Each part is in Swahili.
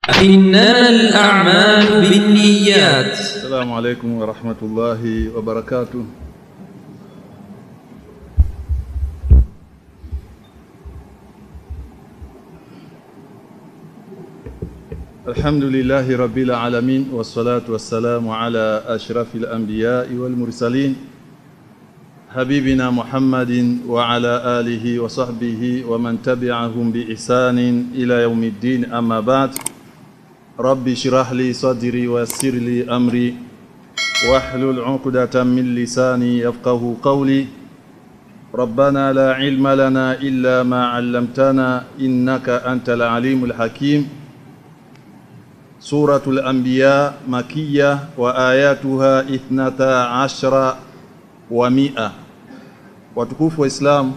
إنما الأعمال بالنيات السلام عليكم ورحمة الله وبركاته الحمد لله رب العالمين والصلاة والسلام على أشرف الأنبياء والمرسلين حبيبنا محمد وعلى آله وصحبه ومن تبعهم بإحسان إلى يوم الدين أما بعد رب اشرح لي صدري ويسر لي أمري واحلل عقدة من لساني يفقه قولي ربنا لا علم لنا إلا ما علمتنا إنك أنت العليم الحكيم سورة الأنبياء مكية وآياتها إثنتا عشر ومئة watukufu wa Islam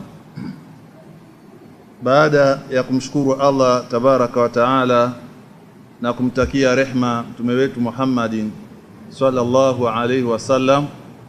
baada ya kumshukuru Allah tabaraka wa taala na kumtakia rehma mtume wetu Muhammadin sallallahu alaihi wasallam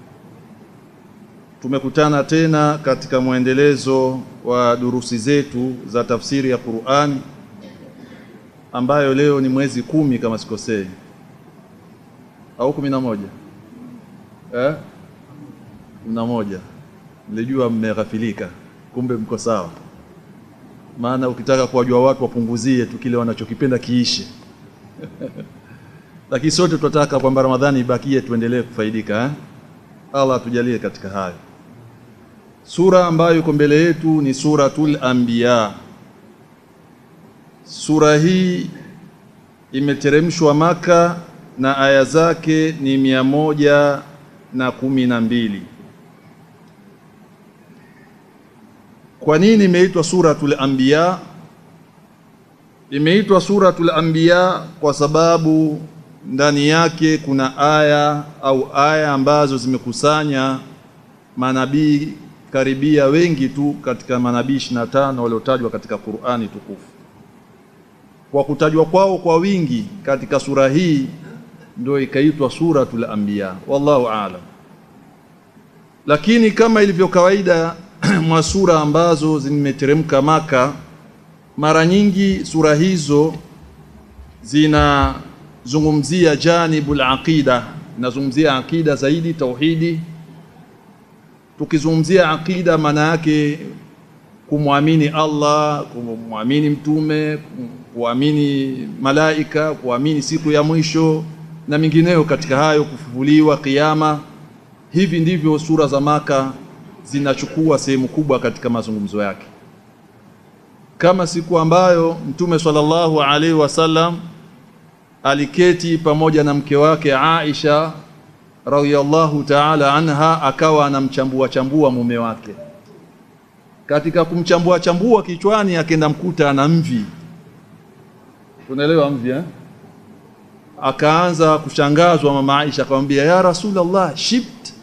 tumekutana tena katika mwendelezo wa durusi zetu za tafsiri ya Qur'ani ambayo leo ni mwezi kumi kama sikosei au kumi na moja eh? kumi na moja nilijua mmeghafilika kumbe mko sawa maana ukitaka kuwajua watu wapunguzie tu kile wanachokipenda kiishe lakini sote tunataka kwamba Ramadhani ibakie tuendelee kufaidika eh? Allah atujalie katika hayo sura ambayo iko mbele yetu ni suratul anbiya sura hii imeteremshwa maka na aya zake ni mia moja na kumi na mbili kwa nini imeitwa suratul anbiya imeitwa suratul anbiya kwa sababu ndani yake kuna aya au aya ambazo zimekusanya manabii karibia wengi tu katika manabii 25 waliotajwa katika Qur'ani tukufu kwa kutajwa kwao kwa wingi katika sura hii ndio ikaitwa suratul anbiya wallahu aalam lakini kama ilivyo kawaida mwa sura ambazo zimeteremka maka mara nyingi sura hizo zinazungumzia janibul aqida nazungumzia aqida zaidi tauhidi tukizungumzia aqida maana yake kumwamini Allah kumwamini mtume kuamini malaika kuamini siku ya mwisho na mingineyo katika hayo kufufuliwa kiyama hivi ndivyo sura za maka zinachukua sehemu kubwa katika mazungumzo yake kama siku ambayo mtume sallallahu alaihi wasallam aliketi pamoja na mke wake Aisha radhiyallahu ta'ala anha akawa anamchambua chambua mume wake katika kumchambua chambua kichwani akenda mkuta ana mvi tunaelewa mvi eh akaanza kushangazwa mama Aisha akamwambia ya rasulullah shibt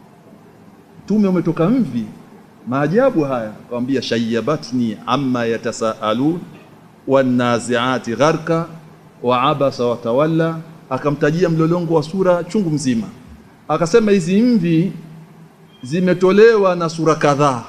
tume umetoka mvi maajabu haya akamwambia shayyabatni amma yatasaalun wanaziati gharka wa abasa wa tawalla akamtajia mlolongo wa sura chungu mzima akasema hizi mvi zimetolewa na sura kadhaa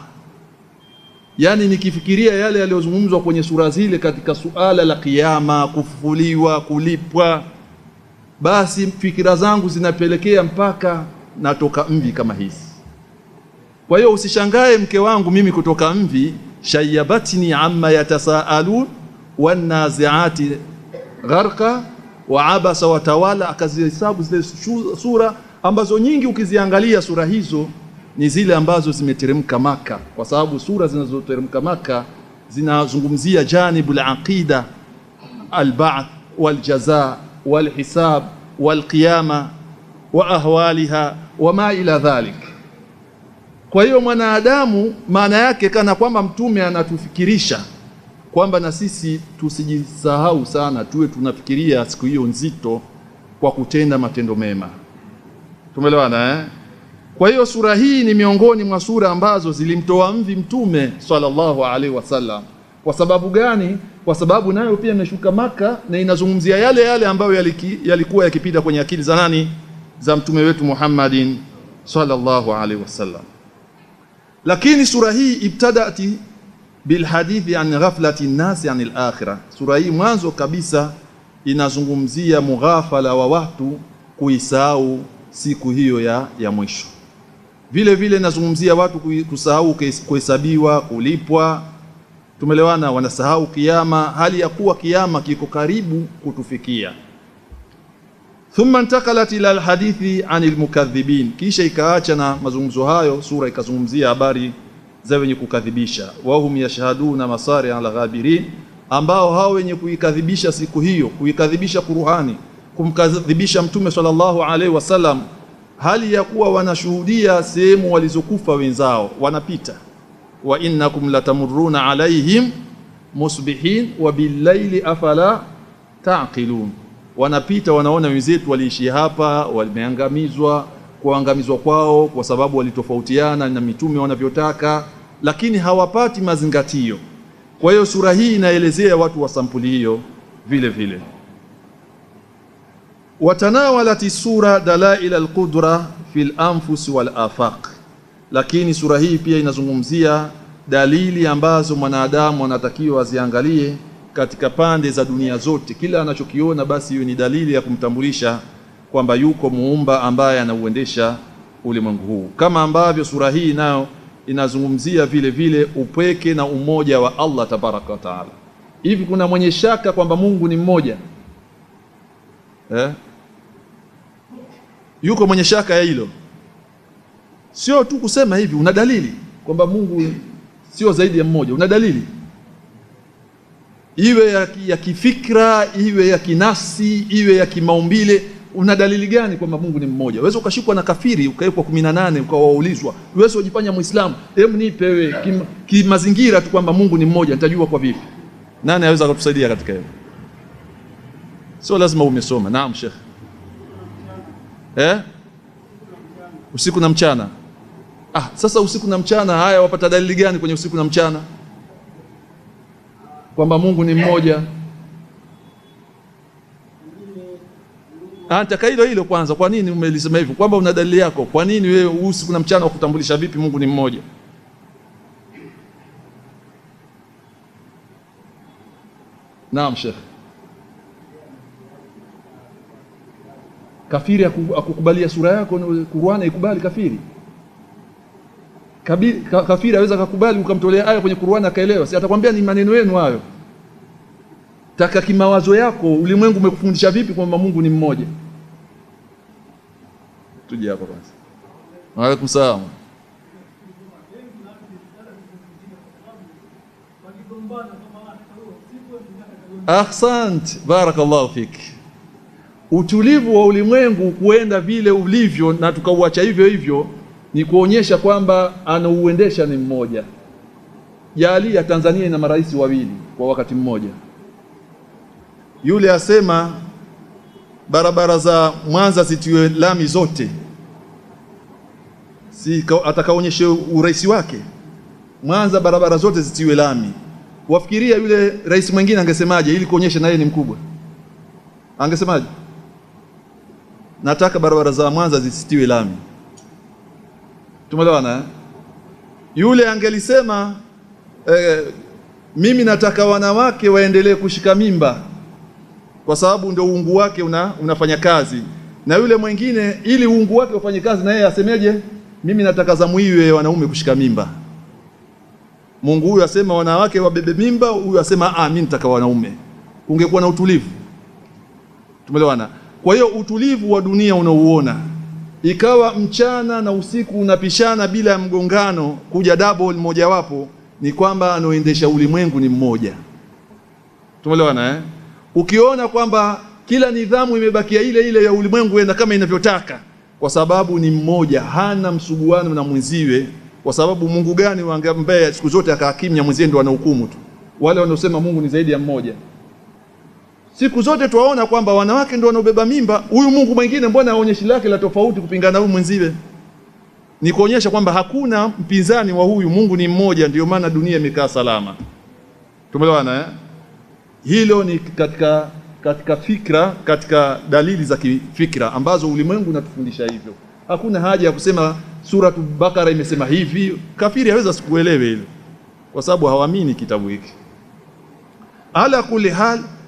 yani nikifikiria yale yaliyozungumzwa kwenye sura zile katika suala la kiyama kufufuliwa kulipwa basi fikira zangu zinapelekea mpaka natoka mvi kama hizi kwa hiyo usishangae mke wangu mimi kutoka mvi shayabatni amma yatasaalun wanaziati gharqa wa abasa wa tawala akazihesabu zile sura ambazo nyingi ukiziangalia sura hizo ni zile ambazo zimeteremka maka kwa sababu sura zinazoteremka maka zinazungumzia janibul aqida alba'th waljaza walhisab walqiyama wa ahwaliha wama ila dhalik kwa hiyo mwanadamu maana yake kana kwamba mtume anatufikirisha kwamba na sisi tusijisahau sana tuwe tunafikiria siku hiyo nzito kwa kutenda matendo mema tumeelewana eh kwa hiyo sura hii ni miongoni mwa sura ambazo zilimtoa mvi mtume sallallahu alaihi wasallam kwa sababu gani kwa sababu nayo pia imeshuka maka na inazungumzia yale yale ambayo yaliki, yalikuwa yakipita kwenye akili za nani za mtume wetu Muhammadin sallallahu alaihi wasallam lakini sura hii ibtadati bilhadithi an ghaflati nnasi anil akhirah sura hii mwanzo kabisa inazungumzia mughafala wa watu kuisahau siku hiyo ya, ya mwisho. Vile vile inazungumzia watu kui- kusahau kuhes- kuhesabiwa, kulipwa. Tumelewana, wanasahau kiama, hali ya kuwa kiama kiko karibu kutufikia. Thumma intakalat ila alhadithi anil mukadhibin, kisha ikaacha na mazungumzo hayo, sura ikazungumzia habari za wenye kukadhibisha. Wahum yashhaduna masari ala ghabirin, ambao hao wenye kuikadhibisha siku hiyo, kuikadhibisha Qur'ani, kumkadhibisha Mtume sallallahu alaihi wasallam, hali ya kuwa wanashuhudia sehemu walizokufa wenzao, wanapita. Wa innakum latamurruna alaihim musbihin wa billaili afala taqilun wanapita wanaona wenzetu waliishi hapa, wameangamizwa. Kuangamizwa kwao kwa sababu walitofautiana na mitume wanavyotaka, lakini hawapati mazingatio. Kwa hiyo sura hii inaelezea watu wa sampuli hiyo vile vile. Watanawalati sura dalail alqudra fil anfus wal afaq, lakini sura hii pia inazungumzia dalili ambazo mwanadamu anatakiwa aziangalie katika pande za dunia zote. Kila anachokiona basi hiyo ni dalili ya kumtambulisha kwamba yuko muumba ambaye anauendesha ulimwengu huu, kama ambavyo sura hii nayo inazungumzia vile vile upweke na umoja wa Allah tabaraka wa taala. Hivi kuna mwenye shaka kwamba Mungu ni mmoja eh? Yuko mwenye shaka ya hilo? Sio tu kusema hivi, una dalili kwamba Mungu sio zaidi ya mmoja, una dalili iwe ya, ki- ya kifikra iwe ya kinafsi iwe ya kimaumbile. Una dalili gani kwamba Mungu ni mmoja? Uweze ukashikwa na kafiri ukawekwa kumi na nane ukawaulizwa, uweze ujifanya Muislamu, hebu nipe wewe kim- kimazingira tu kwamba Mungu ni mmoja, nitajua kwa vipi? Nani aweza kutusaidia katika hilo? Sio lazima umesoma. Naam, Sheikh. Eh? Usiku na mchana. Ah, sasa usiku na mchana, haya wapata dalili gani kwenye usiku na mchana kwamba Mungu ni mmoja? Ah, nataka hilo hilo kwanza. Kwa nini umelisema hivyo? Kwamba una dalili yako. Kwa nini wewe usiku na mchana wakutambulisha vipi Mungu ni mmoja? Naam, Sheikh. Kafiri aku- akukubalia sura yako Qur'ani ikubali kafiri? Kabi, ka, kafiri aweza kakubali ukamtolea aya kwenye Qur'ani akaelewa? Si atakwambia ni maneno yenu hayo. Taka kimawazo yako, ulimwengu umekufundisha vipi kwamba Mungu ni mmoja? Tuje hapa kwanza. Wa alaikum salaam. Ahsant, barakallahu fik. Utulivu wa ulimwengu kuenda vile ulivyo na tukauacha hivyo hivyo ni kuonyesha kwamba anauendesha ni mmoja. Jalia Tanzania ina marais wawili kwa wakati mmoja. Yule asema barabara za Mwanza zitiwe lami zote, si ka- atakaonyeshe urais wake Mwanza barabara zote zitiwe lami. Wafikiria yule rais mwingine angesemaje ili kuonyesha na yeye ni mkubwa? Angesemaje? Nataka barabara za Mwanza zisitiwe lami. Tumeelewana eh? Yule angelisema eh, mimi nataka wanawake waendelee kushika mimba kwa sababu ndio uungu wake una, unafanya kazi, na yule mwingine ili uungu wake ufanye kazi, na yeye asemeje? Mimi nataka zamu iwe wanaume kushika mimba. Mungu huyu asema wanawake wabebe mimba, huyu asema ah, mimi nataka wanaume. Ungekuwa na utulivu. Tumeelewana? Kwa hiyo utulivu wa dunia unauona, ikawa mchana na usiku unapishana bila ya mgongano, kuja double mojawapo, ni kwamba anaoendesha ulimwengu ni mmoja. Tumeelewana eh? Ukiona kwamba kila nidhamu imebakia ile ile ya ulimwengu enda kama inavyotaka, kwa sababu ni mmoja, hana msuguano na mwenziwe. Kwa sababu Mungu gani ambaye siku zote akaakimya mwenzie ndo anahukumu tu? Wale wanaosema Mungu ni zaidi ya mmoja, siku zote twaona kwamba wanawake ndio wanaobeba mimba. Huyu Mungu mwingine mbona aonyeshi lake la tofauti kupingana na huyu mwenziwe? Ni kuonyesha kwamba hakuna mpinzani wa huyu Mungu, ni mmoja. Ndio maana dunia imekaa salama. Tumeelewana eh? Hilo ni katika katika fikra, katika dalili za kifikra ambazo ulimwengu unatufundisha hivyo. Hakuna haja ya kusema Suratu Bakara imesema hivi. Kafiri haweza sikuelewe hilo, kwa sababu hawaamini kitabu hiki. Ala kuli hal,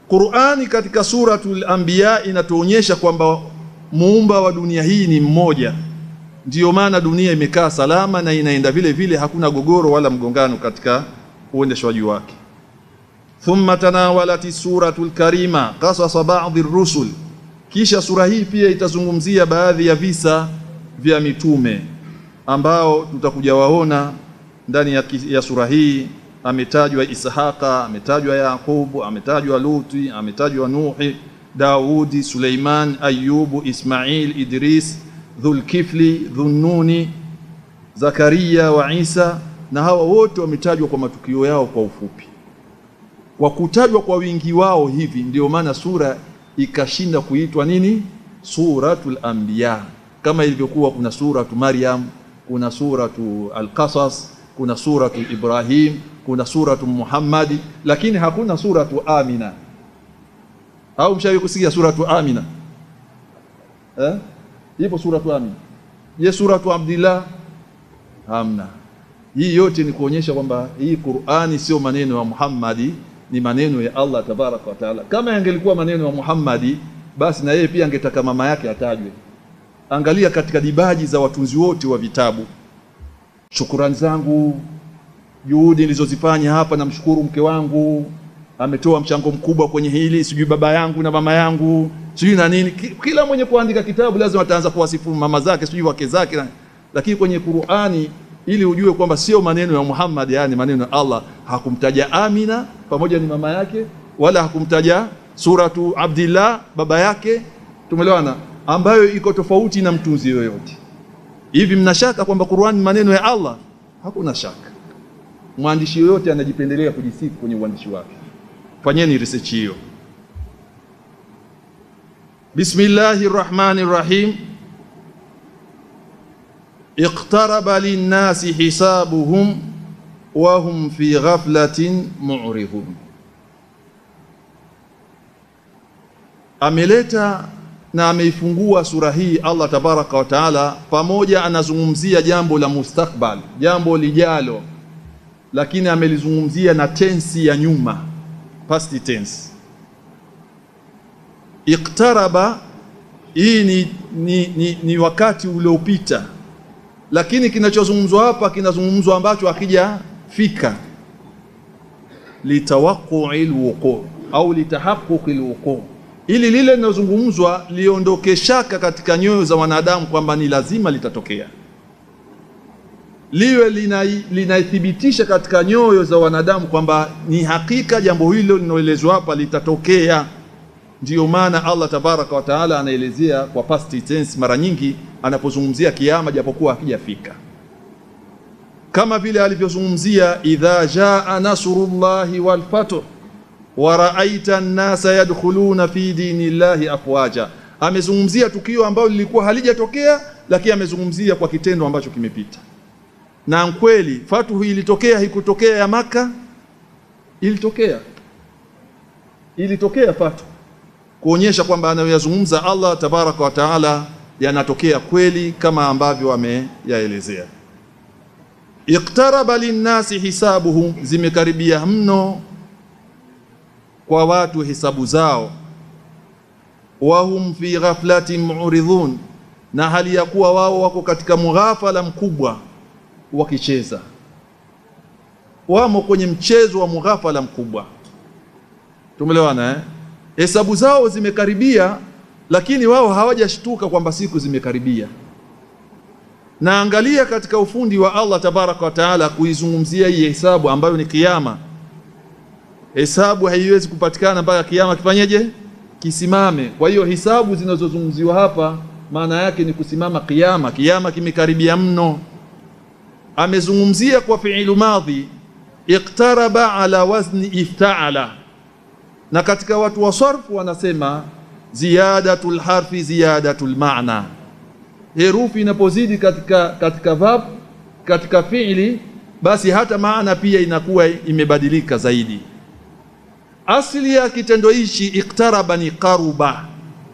Qur'ani katika suratul Anbiya inatuonyesha kwamba muumba wa dunia hii ni mmoja. Ndiyo maana dunia imekaa salama na inaenda vile vile, hakuna gogoro wala mgongano katika uendeshwaji wake. Thumma tanawalati suratul karima qasasa ba'dhi rusul, kisha sura hii pia itazungumzia baadhi ya visa vya mitume ambao tutakuja waona ndani ya, ya sura hii. Ametajwa Ishaqa, ametajwa Yaqubu, ametajwa Luti, ametajwa Nuhi, Daudi, Suleiman, Ayubu, Ismail, Idris, Dhulkifli, Dhunnuni, Zakaria wa Isa, na hawa wote wametajwa kwa matukio yao kwa ufupi. Kwa kutajwa kwa wingi wao hivi, ndio maana sura ikashinda kuitwa nini? Suratul Anbiya, kama ilivyokuwa kuna suratu Maryam, kuna suratu Al-Qasas, kuna suratu Ibrahim, kuna suratu Muhammadi, lakini hakuna suratu Amina. Au mshawahi kusikia suratu Amina eh? Ipo suratu Amina. Je, suratu Abdillah? Hamna. Hii yote ni kuonyesha kwamba hii Qur'ani sio maneno ya Muhammadi, ni maneno ya Allah tabaraka wa taala. Kama yangelikuwa maneno ya Muhammadi, basi na yeye pia angetaka mama yake atajwe. Angalia katika dibaji za watunzi wote wa vitabu. Shukurani zangu, juhudi nilizozifanya hapa, namshukuru mke wangu, ametoa mchango mkubwa kwenye hili, sijui baba yangu na mama yangu, sijui na nini. Kila mwenye kuandika kitabu lazima ataanza kuwasifu mama zake, sijui wake zake, lakini kwenye Qur'ani ili ujue kwamba sio maneno ya Muhammad, yani maneno ya Allah. Hakumtaja Amina pamoja ni mama yake, wala hakumtaja suratu Abdillah baba yake, tumeelewana, ambayo iko tofauti na mtunzi yoyote. Hivi mnashaka kwamba Qur'an maneno ya Allah? Hakuna shaka. Mwandishi yoyote anajipendelea kujisifu kwenye uandishi wake. Fanyeni research hiyo. Bismillahir Rahmanir Rahim. Iqtaraba linnasi hisabuhum wa hum fi ghaflatin mu'ridun. Ameleta na ameifungua sura hii Allah tabaraka wa taala, pamoja anazungumzia jambo la mustakbal, jambo lijalo, lakini amelizungumzia na tensi ya nyuma, past tense. Iqtaraba hii ni, ni, ni, ni wakati uliopita lakini kinachozungumzwa hapa kinazungumzwa ambacho hakijafika, litawaqui lwuqu au litahaquqi lwuqu, ili lile linalozungumzwa liondoke shaka katika nyoyo za wanadamu kwamba ni lazima litatokea, liwe linaithibitisha lina katika nyoyo za wanadamu kwamba ni hakika jambo hilo linaloelezwa hapa litatokea. Ndiyo maana Allah tabaraka wa taala anaelezea kwa past tense mara nyingi anapozungumzia kiama, japokuwa hakijafika, kama vile alivyozungumzia idha jaa nasrullahi wal fath wa raaita an-nasa yadkhuluna fi dinillahi afwaja. Amezungumzia tukio ambalo lilikuwa halijatokea, lakini amezungumzia kwa kitendo ambacho kimepita. Na kweli fatuhu ilitokea, haikutokea ya Maka, ilitokea, ilitokea fatuhu kuonyesha kwamba anayoyazungumza Allah tabaraka wa taala yanatokea kweli kama ambavyo ameyaelezea. Iqtaraba linnasi hisabuhum, zimekaribia mno kwa watu hisabu zao. Wahum fi ghaflatin mu'ridhun, na hali ya kuwa wao wako katika mughafala mkubwa wakicheza, wamo kwenye mchezo wa mughafala mkubwa. Tumelewana eh? Hesabu zao zimekaribia, lakini wao hawajashtuka kwamba siku zimekaribia. Na angalia katika ufundi wa Allah tabaraka wa taala kuizungumzia hii hesabu ambayo ni kiyama. Hesabu haiwezi kupatikana mpaka kiyama kifanyeje? Kisimame. Kwa hiyo hisabu zinazozungumziwa hapa maana yake ni kusimama kiyama. Kiyama kimekaribia mno. Amezungumzia kwa fiilu madhi, iqtaraba ala wazni iftaala na katika watu wa sarfu wanasema ziyadatul harfi ziyadatul maana. Herufi inapozidi katika, katika verb katika fiili, basi hata maana pia inakuwa imebadilika zaidi. Asili ya kitendo hichi iktaraba ni qaruba,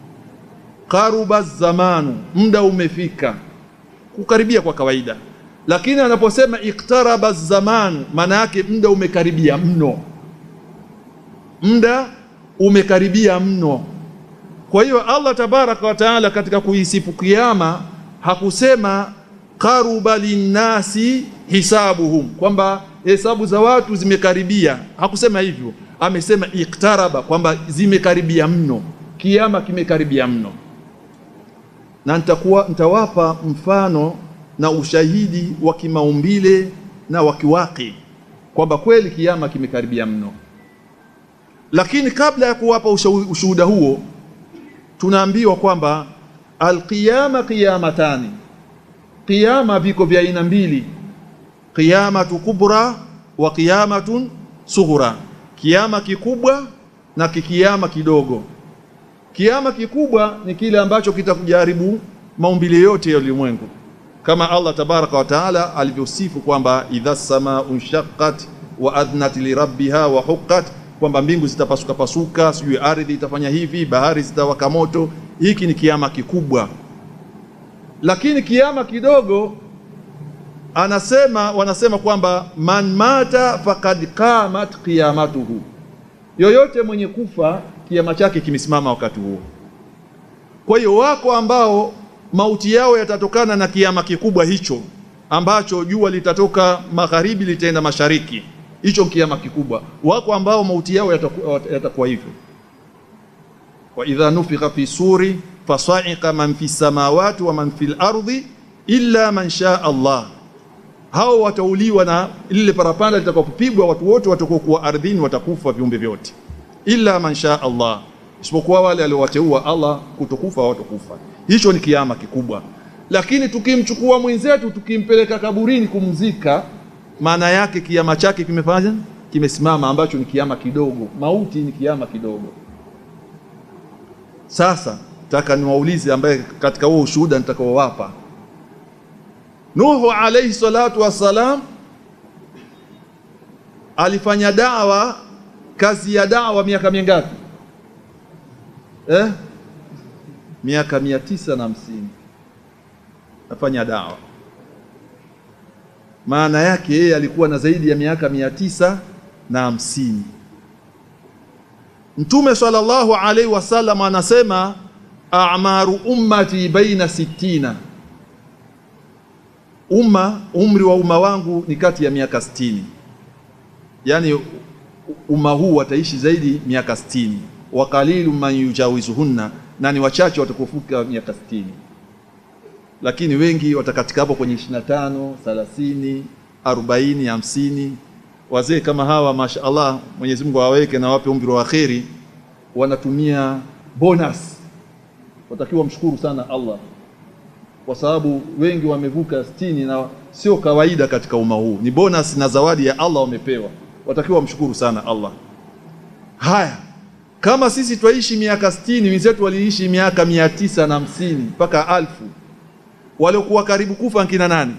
qaruba zamanu, muda umefika, kukaribia kwa kawaida. Lakini anaposema iktaraba zamanu, maana yake muda umekaribia mno muda umekaribia mno. Kwa hiyo Allah tabaraka wa taala katika kuisifu kiyama hakusema qaruba linnasi hisabuhum, kwamba hesabu za watu zimekaribia. Hakusema hivyo, amesema iktaraba, kwamba zimekaribia mno, kiyama kimekaribia mno. Na nitakuwa nitawapa mfano na ushahidi wa kimaumbile na wa kiwaki kwamba kweli kiyama kimekaribia mno. Lakini kabla ya kuwapa ushuhuda huo, tunaambiwa kwamba alqiyama qiyamatani, qiyama viko vya aina mbili, qiyamatu kubra wa qiyamatun sughra, kiyama kikubwa na kikiyama kidogo. Kiyama kikubwa ni kile ambacho kitakujaribu maumbile yote ya ulimwengu kama Allah tabaraka wa taala alivyosifu kwamba idha samaa unshaqqat wa adhnat lirabbiha wa huqqat, kwamba mbingu zitapasuka pasuka, sijui ardhi itafanya hivi, bahari zitawaka moto. Hiki ni kiama kikubwa, lakini kiama kidogo anasema wanasema kwamba man mata faqad qamat qiyamatuhu, yoyote mwenye kufa kiama chake kimesimama wakati huo. Kwa hiyo wako ambao mauti yao yatatokana na kiama kikubwa hicho ambacho jua litatoka magharibi litaenda mashariki, hicho kiama kikubwa. Wako ambao mauti yao yatakuwa, yatakuwa hivyo. wa idha nufika fi suri fasaika man fi samawati wa man fil ardi illa man shaa Allah, hao watauliwa na lile parapanda litakapopigwa, watu wote watakokuwa ardhini watakufa, viumbe vyote, illa man shaa Allah, isipokuwa wale aliowateua Allah kutokufa watakufa. Hicho ni kiama kikubwa, lakini tukimchukua mwenzetu tukimpeleka kaburini kumzika, maana yake kiama chake kimefanya kimesimama, ambacho ni kiama kidogo. Mauti ni kiama kidogo. Sasa nataka niwaulize, ambaye katika huo ushuhuda nitakaowapa, Nuhu alayhi salatu wassalam alifanya dawa, kazi ya dawa miaka mingapi eh? miaka mia tisa na hamsini afanya dawa. Maana yake yeye alikuwa na zaidi ya miaka mia tisa na hamsini. Mtume sallallahu alaihi wasallam anasema a'maru ummati baina sittina, umma umri wa umma wangu ni kati ya miaka sitini, yaani umma huu wataishi zaidi miaka sitini. wa qalilu man yujawizuhunna na ni wachache watakaofika miaka 60, lakini wengi watakatika hapo kwenye 25, 30, 40, 50. Wazee kama hawa mashaallah, Mwenyezi Mungu awaweke na wape umri wa kheri, wanatumia bonus. Watakiwa mshukuru sana Allah kwa sababu wengi wamevuka 60 na sio kawaida katika umma huu, ni bonus na zawadi ya Allah wamepewa. Watakiwa mshukuru sana Allah. Haya, kama sisi twaishi miaka sitini, wenzetu waliishi miaka mia tisa na hamsini mpaka alfu. Waliokuwa karibu kufa nkina nani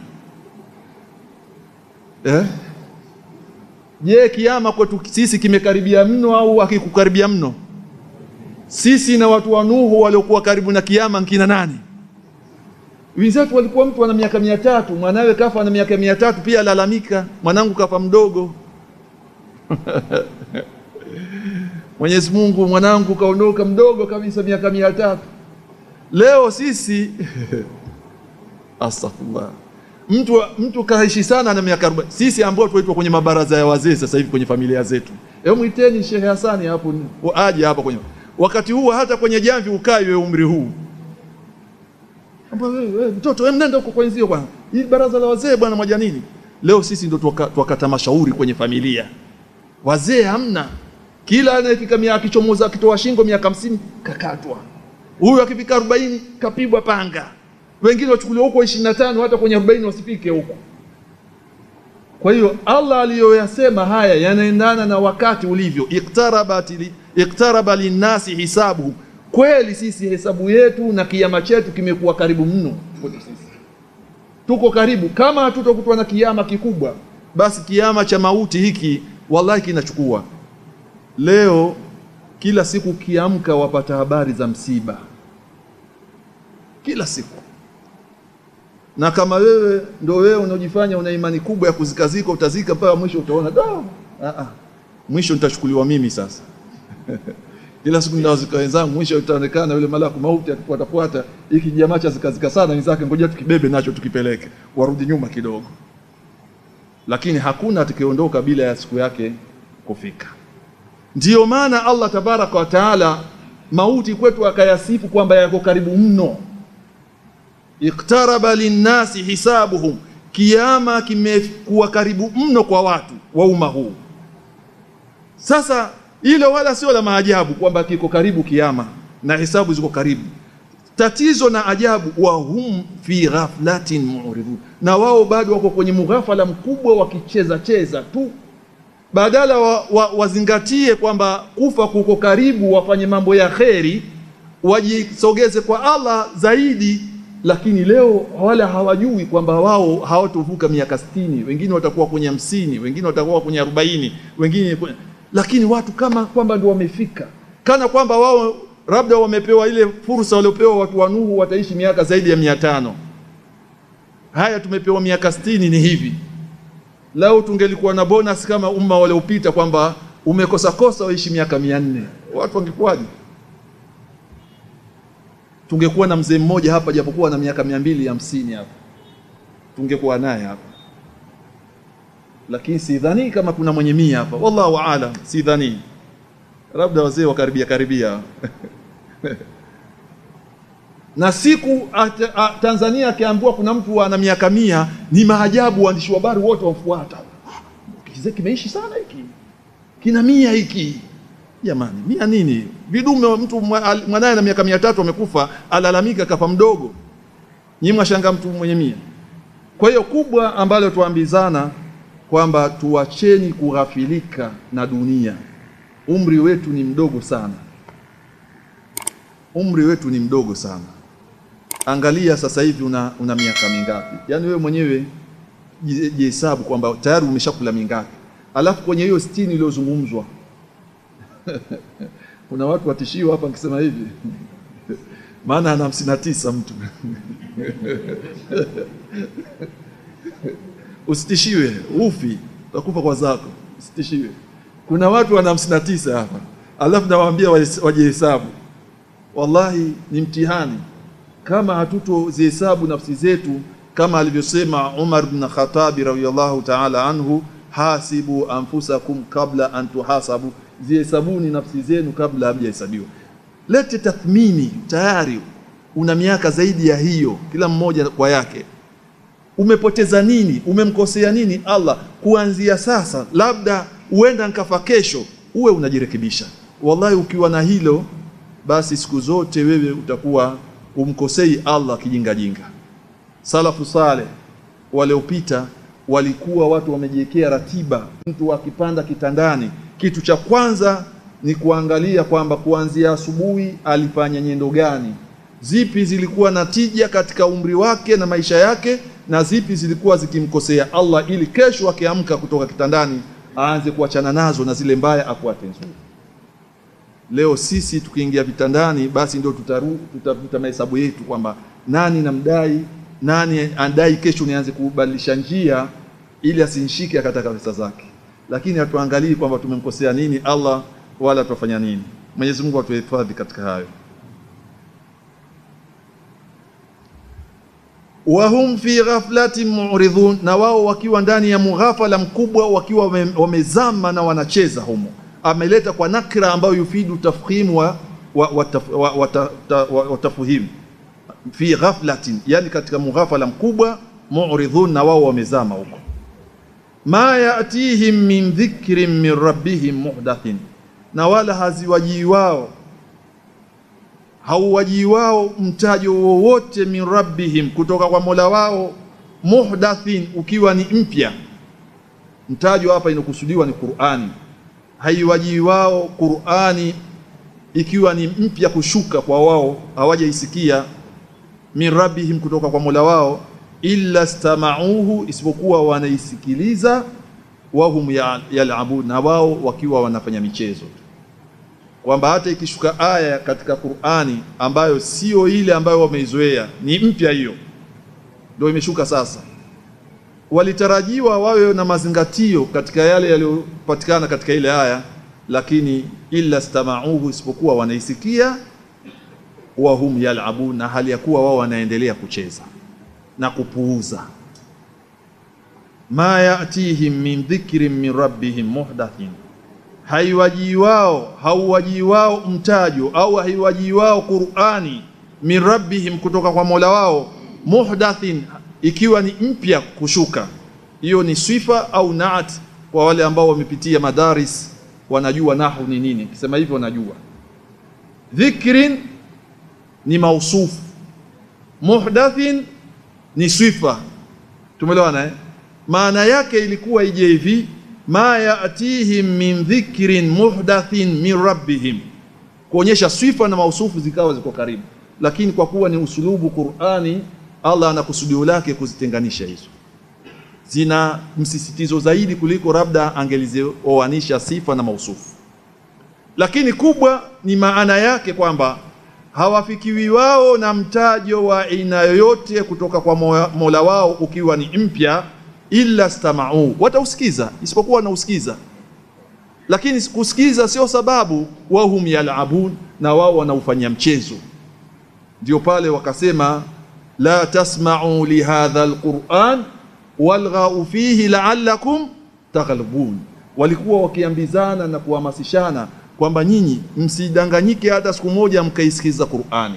eh? Je, kiama kwetu sisi kimekaribia mno au hakikukaribia mno? Sisi na watu wa Nuhu waliokuwa karibu na kiama nkina nani? Wenzetu walikuwa mtu ana miaka mia tatu mwanawe kafa na miaka mia tatu pia alalamika, mwanangu kafa mdogo Mwenyezi Mungu, mwanangu kaondoka mdogo kabisa, miaka mia tatu. Leo sisi astaghfirullah, mtu mtu kaishi sana na miaka 40. Sisi ambao tuitwa kwenye mabaraza ya wazee sasa hivi kwenye familia zetu, hebu mwiteni Sheikh Hasani hapo aje hapa kwenye wakati huu, hata kwenye jamvi ukai wewe umri huu wewe mtoto, wewe mnenda huko kwenzio bwana, hii baraza la wazee bwana moja nini. Leo sisi ndo twakata mashauri kwenye familia, wazee hamna kila anayefika miaka akichomoza akitoa shingo miaka hamsini kakatwa, huyu akifika arobaini kapigwa panga, wengine wachukuliwa huko ishirini na tano hata kwenye arobaini wasifike huko. Kwa hiyo Allah aliyoyasema haya yanaendana na wakati ulivyo, iktaraba linnasi hisabuhum. Kweli sisi hesabu yetu na kiama chetu kimekuwa karibu mno kwetu sisi, tuko karibu. Kama hatutokutwa na kiama kikubwa, basi kiama cha mauti hiki wallahi kinachukua Leo kila siku ukiamka wapata habari za msiba kila siku, na kama wewe ndo wewe unaojifanya una imani kubwa ya kuzikazika, utazika mpaka mwisho, utaona da, a a, mwisho nitachukuliwa mimi sasa Kila siku ninawazika wenzangu, mwisho itaonekana yule malaku mauti atufuatafuata, hiki jamaa cha zikazika sana wenzake, ngoja tukibebe nacho tukipeleke, warudi nyuma kidogo. Lakini hakuna atakayeondoka bila ya siku yake kufika. Ndiyo maana Allah tabaraka wa taala mauti kwetu akayasifu kwamba yako karibu mno. Iktaraba linnasi hisabuhum, kiama kimekuwa karibu mno kwa watu wa umma huu. Sasa hilo wala sio la maajabu kwamba kiko karibu kiama na hisabu ziko karibu. Tatizo na ajabu, wa hum fi ghaflatin mu'ridun, na wao bado wako kwenye mughafala mkubwa wakicheza cheza tu badala wa, wa, wazingatie kwamba kufa kuko karibu, wafanye mambo ya kheri, wajisogeze kwa Allah zaidi. Lakini leo wala hawajui kwamba wao hawatovuka miaka sitini, wengine watakuwa kwenye hamsini, wengine watakuwa kwenye arobaini, wengine kwenye... lakini watu kama kwamba ndio wamefika, kana kwamba wao labda wamepewa ile fursa waliopewa watu wa Nuhu, wataishi miaka zaidi ya mia tano. Haya, tumepewa miaka sitini, ni hivi Lau tungelikuwa na bonus kama umma waliopita kwamba umekosa kosa waishi miaka mia nne, watu wangekuwaje? Tungekuwa na mzee mmoja hapa, japokuwa na miaka mia mbili hamsini hapa, tungekuwa naye hapa, lakini sidhani kama kuna mwenye mia hapa, wallahu aalam, sidhani, labda wazee wakaribia karibia na siku at, a, Tanzania akiambiwa kuna mtu ana miaka mia ni maajabu, waandishi wa habari wote wamfuata. Kizee kimeishi sana hiki, kina mia hiki. Jamani, mia nini? Vidume, mtu mwanaye na miaka mia tatu amekufa, alalamika kafa mdogo, nyinyi mwashanga mtu mwenye mia. Kwa hiyo kubwa ambalo tuambizana kwamba tuacheni kughafilika na dunia. Umri wetu ni mdogo sana, umri wetu ni mdogo sana. Angalia sasa hivi una, una miaka mingapi? Yaani wewe mwenyewe jihesabu kwamba tayari umeshakula mingapi, alafu kwenye hiyo sitini iliyozungumzwa kuna watu watishiwa hapa nikisema hivi maana ana hamsini na tisa mtu usitishiwe, ufi utakufa kwa zako, usitishiwe. Kuna watu wana hamsini na tisa hapa, alafu nawaambia wajihesabu. Wallahi ni mtihani kama hatutozihesabu nafsi zetu kama alivyosema Umar bin Khattabi radhiyallahu ta'ala anhu, hasibu anfusakum kabla an tuhasabu, zihesabuni nafsi zenu kabla hamjahesabiwa. Lete tathmini, tayari una miaka zaidi ya hiyo, kila mmoja kwa yake. Umepoteza nini? Umemkosea nini Allah? Kuanzia sasa, labda huenda nkafa kesho, uwe unajirekebisha. Wallahi, ukiwa na hilo basi siku zote wewe utakuwa umkosei Allah kijingajinga. Salafu saleh waliopita walikuwa watu wamejiwekea ratiba. Mtu akipanda kitandani, kitu cha kwanza ni kuangalia kwamba kuanzia asubuhi alifanya nyendo gani, zipi zilikuwa na tija katika umri wake na maisha yake, na zipi zilikuwa zikimkosea Allah, ili kesho akiamka kutoka kitandani aanze kuachana nazo na zile mbaya afuate nzuri. Leo sisi tukiingia vitandani, basi ndio tutaru tutavuta mahesabu yetu kwamba nani namdai, nani andai, kesho nianze kubadilisha njia ili asinishike akataka pesa zake, lakini hatuangalii kwamba tumemkosea nini Allah wala tutafanya nini. Mwenyezi Mungu atuhifadhi katika hayo. wahum fi ghaflatin mu'ridhun, na wao wakiwa ndani ya mughafala mkubwa, wakiwa wamezama na wanacheza humo ameleta kwa nakra ambayo yufidu tafhimu wa, wa, wa, wa, wa, wa, wa tafhimu fi ghaflatin, yani katika mughafala mkubwa. Mu'ridhun, na wao wamezama huko. Ma yatihim min dhikrin min rabbihim muhdathin, na wala haziwajii wao hauwajii wao mtajo wowote min rabbihim, kutoka kwa mola wao, muhdathin, ukiwa ni mpya. Mtajo hapa inakusudiwa ni Qur'ani haiwajii wao Qur'ani ikiwa ni mpya kushuka kwa wao, hawajaisikia min rabbihim, kutoka kwa mola wao, illa stamauhu, isipokuwa wanaisikiliza, wahum yalabun, na wao wakiwa wanafanya michezo, kwamba hata ikishuka aya katika Qur'ani ambayo sio ile ambayo wameizoea, ni mpya, hiyo ndio imeshuka sasa walitarajiwa wawe na mazingatio katika yale yaliyopatikana katika ile aya, lakini illa stamauhu, isipokuwa wanaisikia, wahum yalabun, na hali ya kuwa wao wanaendelea kucheza na kupuuza. ma yatihim min dhikrin min rabbihim muhdathin, haiwajii wao hauwajii wao mtajo au haiwajii wao Qur'ani min rabbihim, kutoka kwa mola wao, muhdathin, ikiwa ni mpya kushuka. Hiyo ni sifa au naat kwa wale ambao wamepitia madaris wanajua nahu ni nini. Kisema hivyo wanajua. Dhikrin ni mausufu, muhdathin ni sifa. Tumeelewana eh? Maana yake ilikuwa ije hivi, ma yatihim min dhikrin muhdathin min rabbihim, kuonyesha sifa na mausufu zikawa ziko karibu, lakini kwa kuwa ni usulubu Qur'ani, Allah ana kusudio lake kuzitenganisha hizo zina msisitizo zaidi kuliko labda angelizioanisha sifa na mausufu, lakini kubwa ni maana yake kwamba hawafikiwi wao na mtajo wa aina yoyote kutoka kwa Mola wao ukiwa ni mpya, illa stamau, watausikiza isipokuwa wanausikiza, lakini kusikiza sio sababu, wahum yalabun, na wao wanaufanyia mchezo. Ndio pale wakasema la tasma'u lihadha alquran walghau fihi la'allakum taghlibun, walikuwa wakiambizana na kuhamasishana kwamba nyinyi msidanganyike hata siku moja mkaisikiza Qur'ani,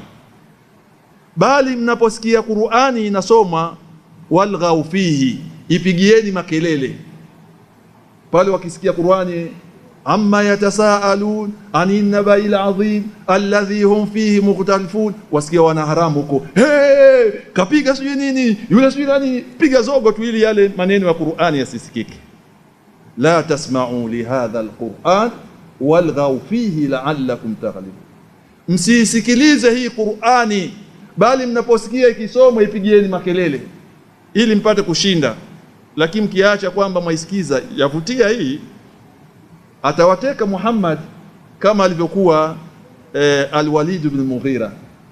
bali mnaposikia Qur'ani inasomwa, walghau fihi, ipigieni makelele pale wakisikia Qur'ani amma yatasaalun ani nabai ladhim alladhi hum fihi mukhtalifun, wasikia wana haramu huko, hey, kapiga sijui nini yule sijui nani, piga zogo tu ili yale maneno ya Qur'ani yasisikike. La tasma'u lihadha alquran walghaw fihi la'allakum taghlibun, msisikilize hii Qur'ani, bali mnaposikia ikisomwa ipigieni makelele ili mpate kushinda. Lakini mkiacha kwamba mwaisikiza yavutia hii atawateka Muhammad kama alivyokuwa eh, Alwalid ibn Mughira.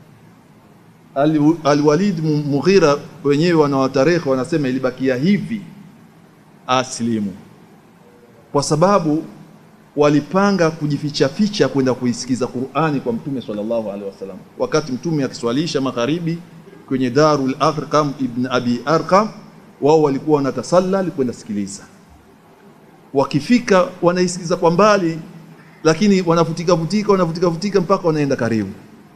Al, Alwalid Mughira wenyewe wanawatarehe wanasema ilibakia hivi aslimu, kwa sababu walipanga kujificha ficha kwenda kuisikiza Qur'ani kwa Mtume sallallahu alaihi wasallam, wakati Mtume akiswalisha magharibi kwenye Darul Arqam ibn Abi Arqam, wao walikuwa wanatasalla kwenda sikiliza wakifika wanaisikiza kwa mbali, lakini wanavutika vutika wanavutika vutika mpaka wanaenda karibu.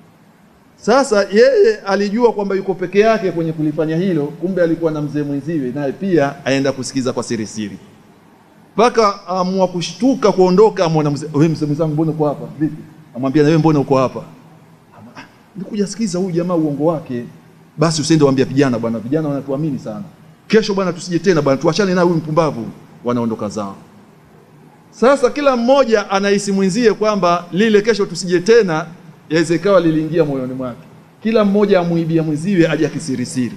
Sasa yeye alijua kwamba yuko peke yake kwenye kulifanya hilo, kumbe alikuwa na mzee mwenziwe naye pia aenda kusikiza kwa siri siri, mpaka amua kushtuka kuondoka, amwona mzee, wewe mzee mwenzangu, mbona uko hapa? Vipi? Amwambia na wewe mbona uko hapa? Nikuja sikiza huyu jamaa uongo wake. Basi usiende waambia vijana, bwana, vijana wanatuamini sana, kesho bwana tusije tena bwana, tuachane na huyu mpumbavu. Wanaondoka zao. Sasa kila mmoja anahisi mwenzie kwamba lile kesho tusije tena, yaweza ikawa liliingia moyoni mwake. Kila mmoja amuibia mwenziwe aje kisirisiri,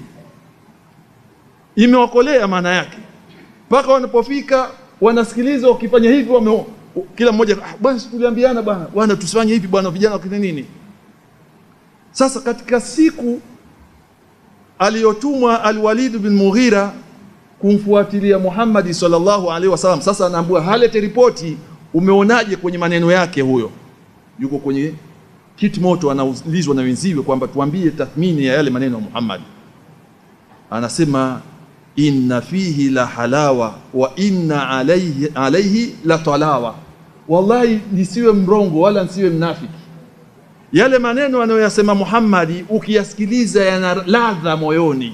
imewakolea maana yake, mpaka wanapofika wanasikiliza, wakifanya hivi wame kila mmoja ah, bwana tuliambiana bwana bwana tusifanye hivi bwana, vijana wakina nini. Sasa katika siku aliyotumwa Alwalid bin Mughira kumfuatilia Muhammad sallallahu alaihi wasallam. Sasa anaambiwa halete ripoti, umeonaje kwenye maneno yake? Huyo yuko kwenye kiti moto, anaulizwa na wenziwe kwamba tuambie tathmini ya yale maneno ya Muhammad. Anasema inna fihi la halawa wa inna alayhi, alayhi la talawa. Wallahi nisiwe mrongo wala nisiwe mnafiki, yale maneno anayoyasema Muhammad ukiyasikiliza yana ladha moyoni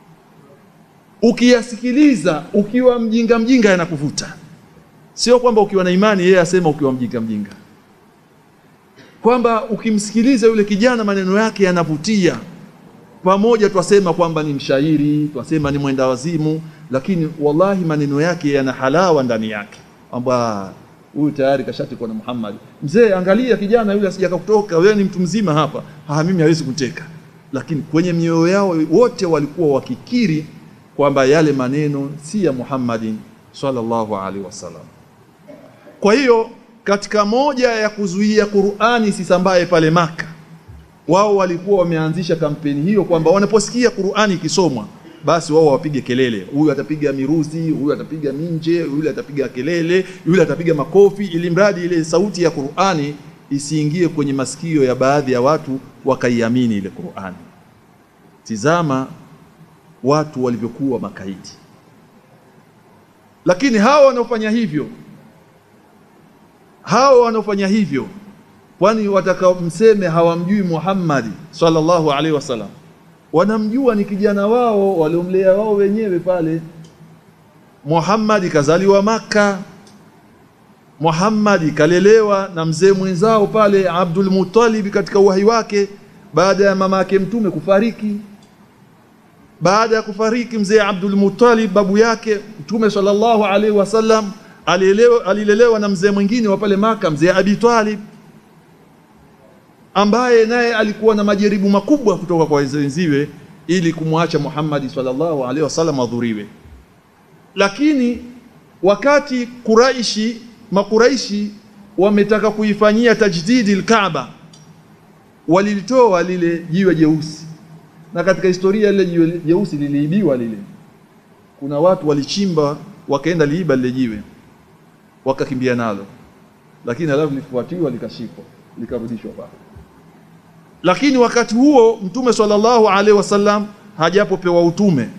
ukiyasikiliza ukiwa mjinga mjinga yanakuvuta. Sio kwamba ukiwa na imani yeye asema ukiwa mjinga mjinga, kwamba ukimsikiliza yule kijana maneno yake yanavutia. Pamoja twasema kwamba ni mshairi, twasema ni mwenda wazimu, lakini wallahi maneno yake yana halawa ndani yake, kwamba huyu tayari kashatekwa na Muhammad. Mzee, angalia kijana yule asija kutoka, wewe ni mtu mzima hapa. Ha, mimi hawezi kuteka, lakini kwenye mioyo yao wote walikuwa wakikiri kwamba yale maneno si ya Muhammadin sallallahu alaihi wasallam. Kwa hiyo katika moja ya kuzuia Qur'ani isisambae pale Maka, wao walikuwa wameanzisha kampeni hiyo kwamba wanaposikia Qur'ani ikisomwa basi wao wapige kelele, huyu atapiga miruzi, huyu atapiga minje, yule atapiga kelele, yule atapiga makofi, ili mradi ile sauti ya Qur'ani isiingie kwenye masikio ya baadhi ya watu wakaiamini ile Qur'ani. Tizama watu walivyokuwa makaidi. Lakini hawa wanaofanya hivyo, hawa wanaofanya hivyo, kwani watakamseme hawamjui Muhammad sallallahu alaihi wasallam, wanamjua ni kijana wao waliomlea wao wenyewe pale. Muhammad kazaliwa Makka, Muhammad kalelewa na mzee mwenzao pale Abdul Muttalib katika uhai wake, baada ya mama yake mtume kufariki baada ya kufariki mzee Abdul Muttalib babu yake Mtume sallallahu alaihi wasallam alilelewa, alilelewa na mzee mwingine wa pale Maka, mzee Abi Talib ambaye naye alikuwa na majaribu makubwa kutoka kwa wenziwe ili kumwacha Muhammad sallallahu alaihi wasallam adhuriwe. Lakini wakati Quraishi Makuraishi wametaka kuifanyia tajdidi al-Kaaba, walilitoa lile jiwe jeusi na katika historia lile jiwe jeusi liliibiwa lile. Kuna watu walichimba wakaenda liiba lile jiwe wakakimbia nalo, lakini halafu lifuatiwa likashikwa likarudishwa pale. Lakini wakati huo Mtume sallallahu alaihi wasallam hajapopewa utume,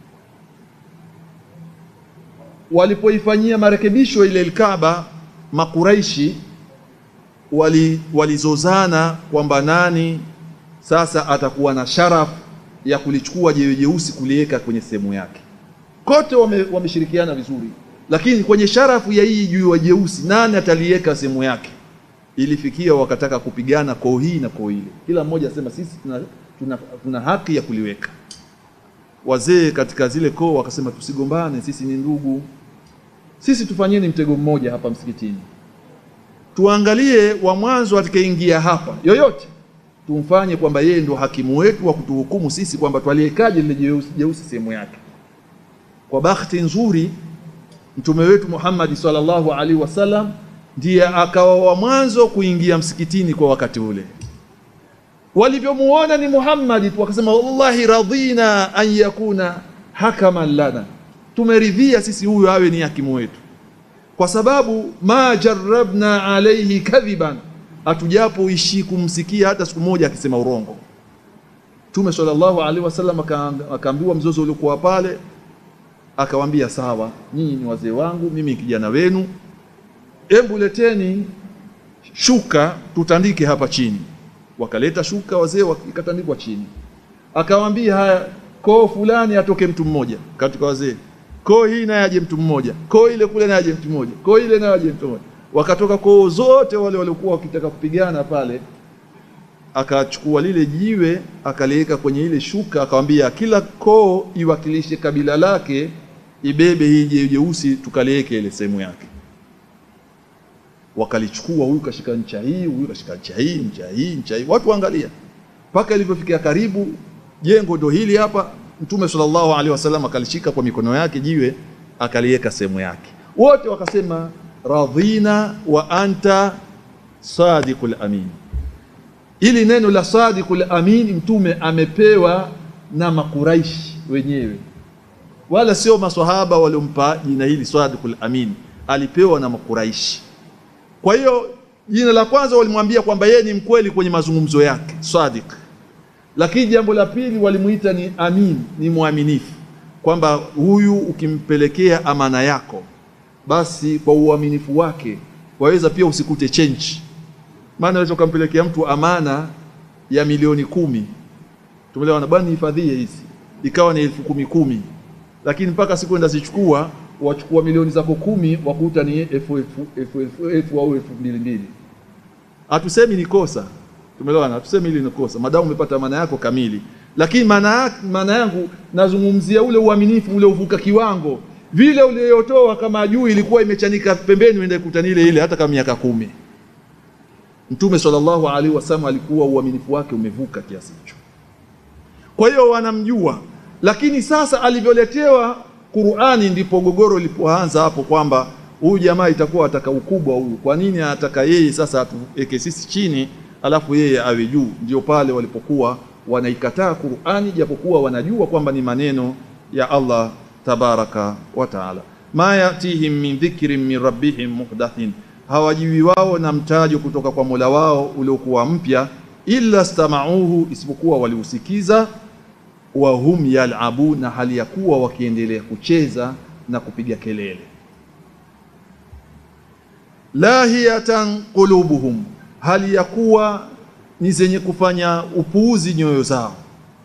walipoifanyia marekebisho ile Kaaba, Makuraishi wali walizozana kwamba nani sasa atakuwa na sharafu ya kulichukua jiwe jeusi kuliweka kwenye sehemu yake. Kote wameshirikiana wame vizuri, lakini kwenye sharafu ya hii jiwe jeusi nani ataliweka sehemu yake? Ilifikia wakataka kupigana koo hii na koo ile, kila mmoja asema sisi tuna, tuna, tuna haki ya kuliweka. Wazee katika zile koo wakasema tusigombane, sisi ni ndugu, sisi tufanyeni mtego mmoja hapa msikitini, tuangalie wa mwanzo atakayeingia hapa yoyote tumfanye kwamba yeye ndio hakimu wetu wa kutuhukumu sisi kwamba twaliekaje lile jeusi, jeusi sehemu yake. Kwa bahati nzuri mtume wetu Muhammad sallallahu alaihi wasallam ndiye akawa wa mwanzo kuingia msikitini kwa wakati ule. Walivyomuona ni Muhammad tu wakasema, wallahi radhina an yakuna hakaman lana, tumeridhia sisi huyu awe ni hakimu wetu, kwa sababu ma jarrabna alaihi kadhiban hatujapo ishi kumsikia hata siku moja akisema urongo. Mtume sallallahu alaihi wasallam akaambiwa mzozo uliokuwa pale, akawaambia sawa, nyinyi ni wazee wangu, mimi ni kijana wenu, hebu leteni shuka tutandike hapa chini. Wakaleta shuka wazee, ikatandikwa chini. Akawaambia haya, koo fulani atoke mtu mmoja katika wazee, koo hii naye aje mtu mmoja, koo ile kule naye aje mtu mmoja, koo ile naye aje mtu mmoja wakatoka koo zote wale waliokuwa wakitaka kupigana pale, akachukua lile jiwe akaliweka kwenye ile shuka, akamwambia kila koo iwakilishe kabila lake, ibebe hii jiwe jeusi tukaliweke ile sehemu yake. Wakalichukua, huyu kashika ncha hii, huyu kashika ncha hii, ncha hii, ncha hii, watu waangalia mpaka ilivyofikia karibu jengo ndo hili hapa. Mtume sallallahu alaihi wasallam akalishika kwa mikono yake jiwe akaliweka sehemu yake, wote wakasema radhina wa anta sadiqul amin. Ili neno la sadiqul amin mtume amepewa na Makuraishi wenyewe, wala sio maswahaba waliompa jina hili sadiqul amin, alipewa na Makuraishi. Kwa hiyo jina la kwanza walimwambia kwamba yeye ni mkweli kwenye mazungumzo yake, sadiq. Lakini jambo la pili walimuita ni amin, ni mwaminifu, kwamba huyu ukimpelekea amana yako basi kwa uaminifu wake waweza pia usikute change. Maana unaweza ukampelekea mtu amana ya milioni kumi, tumeelewana bwana, hifadhie hizi, ikawa ni elfu kumi kumi, lakini mpaka siku enda zichukua wachukua milioni zako kumi, wakuta ni elfu elfu au elfu mbili mbili. Hatusemi ni kosa, tumeelewana, hatusemi hili ni kosa, madamu umepata amana yako kamili, lakini maana maana yangu nazungumzia ule uaminifu ule uvuka kiwango vile uliyotoa kama juu ilikuwa imechanika pembeni, uende kutani ile ile, hata kama miaka kumi. Mtume sallallahu alaihi wasallam alikuwa uaminifu wake umevuka kiasi hicho. Kwa hiyo wanamjua, lakini sasa alivyoletewa Qur'ani ndipo gogoro lilipoanza hapo, kwamba huyu jamaa itakuwa ataka ukubwa huyu. Kwa nini anataka yeye sasa atuweke sisi chini, alafu yeye awe juu? Ndio pale walipokuwa wanaikataa Qur'ani, japokuwa wanajua kwamba ni maneno ya Allah tabaraka wa taala. Ma yatihim min dhikrin min rabbihim muhdathin, hawajiwi wao na mtajo kutoka kwa Mola wao uliokuwa mpya, illa stamauhu, isipokuwa waliusikiza, wa hum yalabun, na hali ya kuwa wakiendelea kucheza na kupiga kelele. Lahiyatan qulubuhum, hali ya kuwa ni zenye kufanya upuuzi nyoyo zao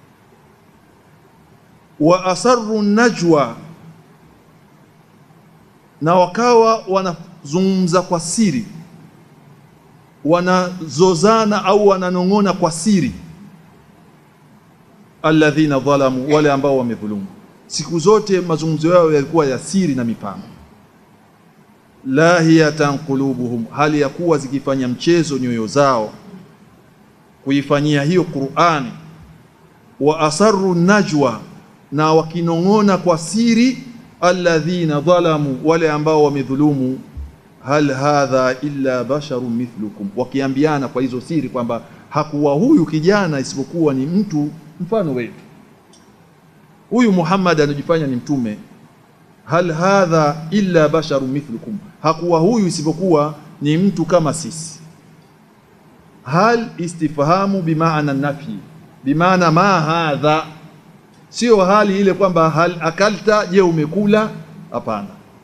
wa asarru najwa, na wakawa wanazungumza kwa siri, wanazozana au wananong'ona kwa siri. Alladhina dhalamu, wale ambao wamedhulumu. Siku zote mazungumzo yao yalikuwa ya siri na mipango. Lahiyatan qulubuhum, hali ya kuwa zikifanya mchezo nyoyo zao kuifanyia hiyo Qur'ani. Wa asarru najwa na wakinong'ona kwa siri, alladhina dhalamu, wale ambao wamedhulumu. Hal hadha illa basharun mithlukum, wakiambiana kwa hizo siri kwamba hakuwa huyu kijana isipokuwa ni mtu mfano wetu, huyu Muhammad anajifanya ni mtume. Hal hadha illa basharun mithlukum, hakuwa huyu isipokuwa ni mtu kama sisi. Hal istifhamu bimaana nafi, bimaana ma hadha Sio hali ile kwamba hal akalta, je, umekula? Hapana.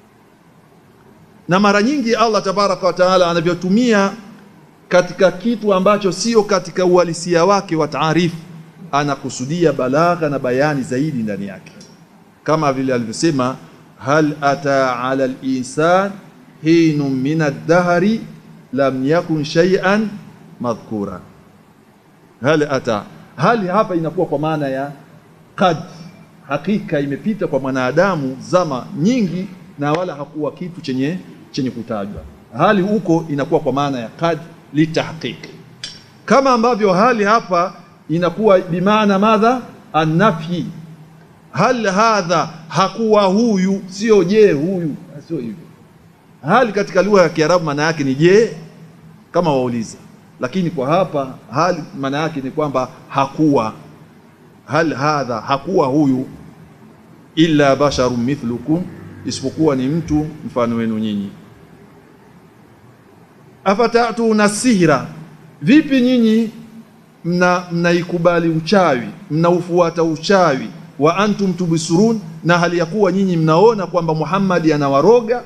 Na mara nyingi Allah tabaraka wa taala anavyotumia katika kitu ambacho sio katika uhalisia wake wa taarifu, anakusudia balagha na bayani zaidi ndani yake, kama vile alivyosema, hal ata ala linsan hinun min ad-dahri lam yakun shay'an madhkura. Hal ata, hali hapa inakuwa kwa maana ya kad hakika imepita kwa mwanadamu zama nyingi, na wala hakuwa kitu chenye chenye kutajwa. Hali huko inakuwa kwa maana ya kad litahqiq, kama ambavyo hali hapa inakuwa bimaana madha annafi. Hal hadha, hakuwa huyu, sio je huyu, sio hivyo. Hali katika lugha ya Kiarabu maana yake ni je, kama wauliza, lakini kwa hapa hali maana yake ni kwamba hakuwa hal hadha, hakuwa huyu, illa basharun mithlukum, isipokuwa ni mtu mfano wenu nyinyi. Afatatuna sihra, vipi nyinyi mna mnaikubali uchawi, mnaufuata uchawi, wa antum tubsurun, na hali ya kuwa nyinyi mnaona kwamba Muhammad anawaroga.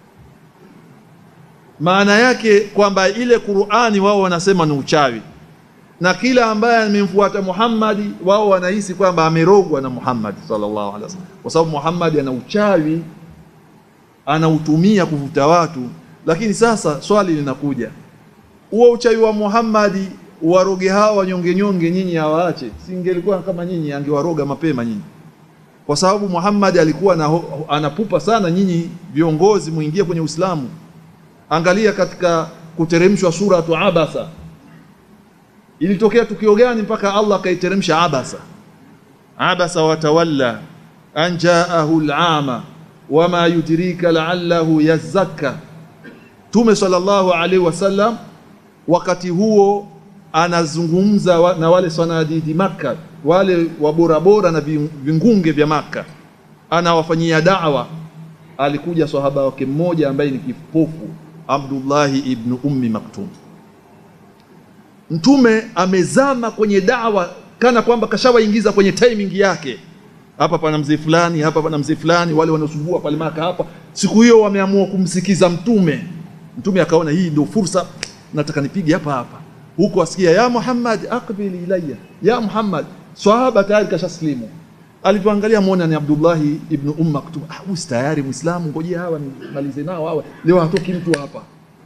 Maana yake kwamba ile Qur'ani wao wanasema ni uchawi na kila ambaye amemfuata Muhammad wao wanahisi kwamba amerogwa na Muhammad sallallahu alaihi wasallam, kwa sababu Muhammad ana uchawi anautumia kuvuta watu. Lakini sasa swali linakuja, huo uchawi wa Muhammad waroge hawa wanyonge nyonge, nyinyi hawaache? Singelikuwa kama nyinyi, angewaroga mapema nyinyi, kwa sababu Muhammad alikuwa na, anapupa sana nyinyi viongozi muingie kwenye Uislamu. Angalia katika kuteremshwa suratu Abasa Ilitokea tukio gani mpaka Allah akaiteremsha abasa? Abasa watawalla an jaahu al-ama wama yudrika la'allahu yazakka. Tume sallallahu alaihi wasallam wakati huo anazungumza wa, na wale sanadidi Makka, wale waborabora na vingunge vya Makka, anawafanyia da'wa. Alikuja sahaba wake mmoja ambaye ni kipofu, Abdullahi ibn Ummi Maktum Mtume amezama kwenye dawa kana kwamba kashawaingiza kwenye timing yake. Hapa pana mzee fulani, hapa pana mzee fulani, wale wanaosumbua pale Maka hapa. Siku hiyo wameamua kumsikiza Mtume. Mtume akaona hii ndio fursa, nataka nipige hapa hapa. Huko asikia ya Muhammad aqbil ilayya, ya Muhammad. Swahaba tayari kashaslimu. Alipoangalia muona ni Abdullahi ibn Umm Maktum. Ah, huyu tayari Muislamu, ngojea hawa nimalize nao hawa. Leo hatoki mtu hapa.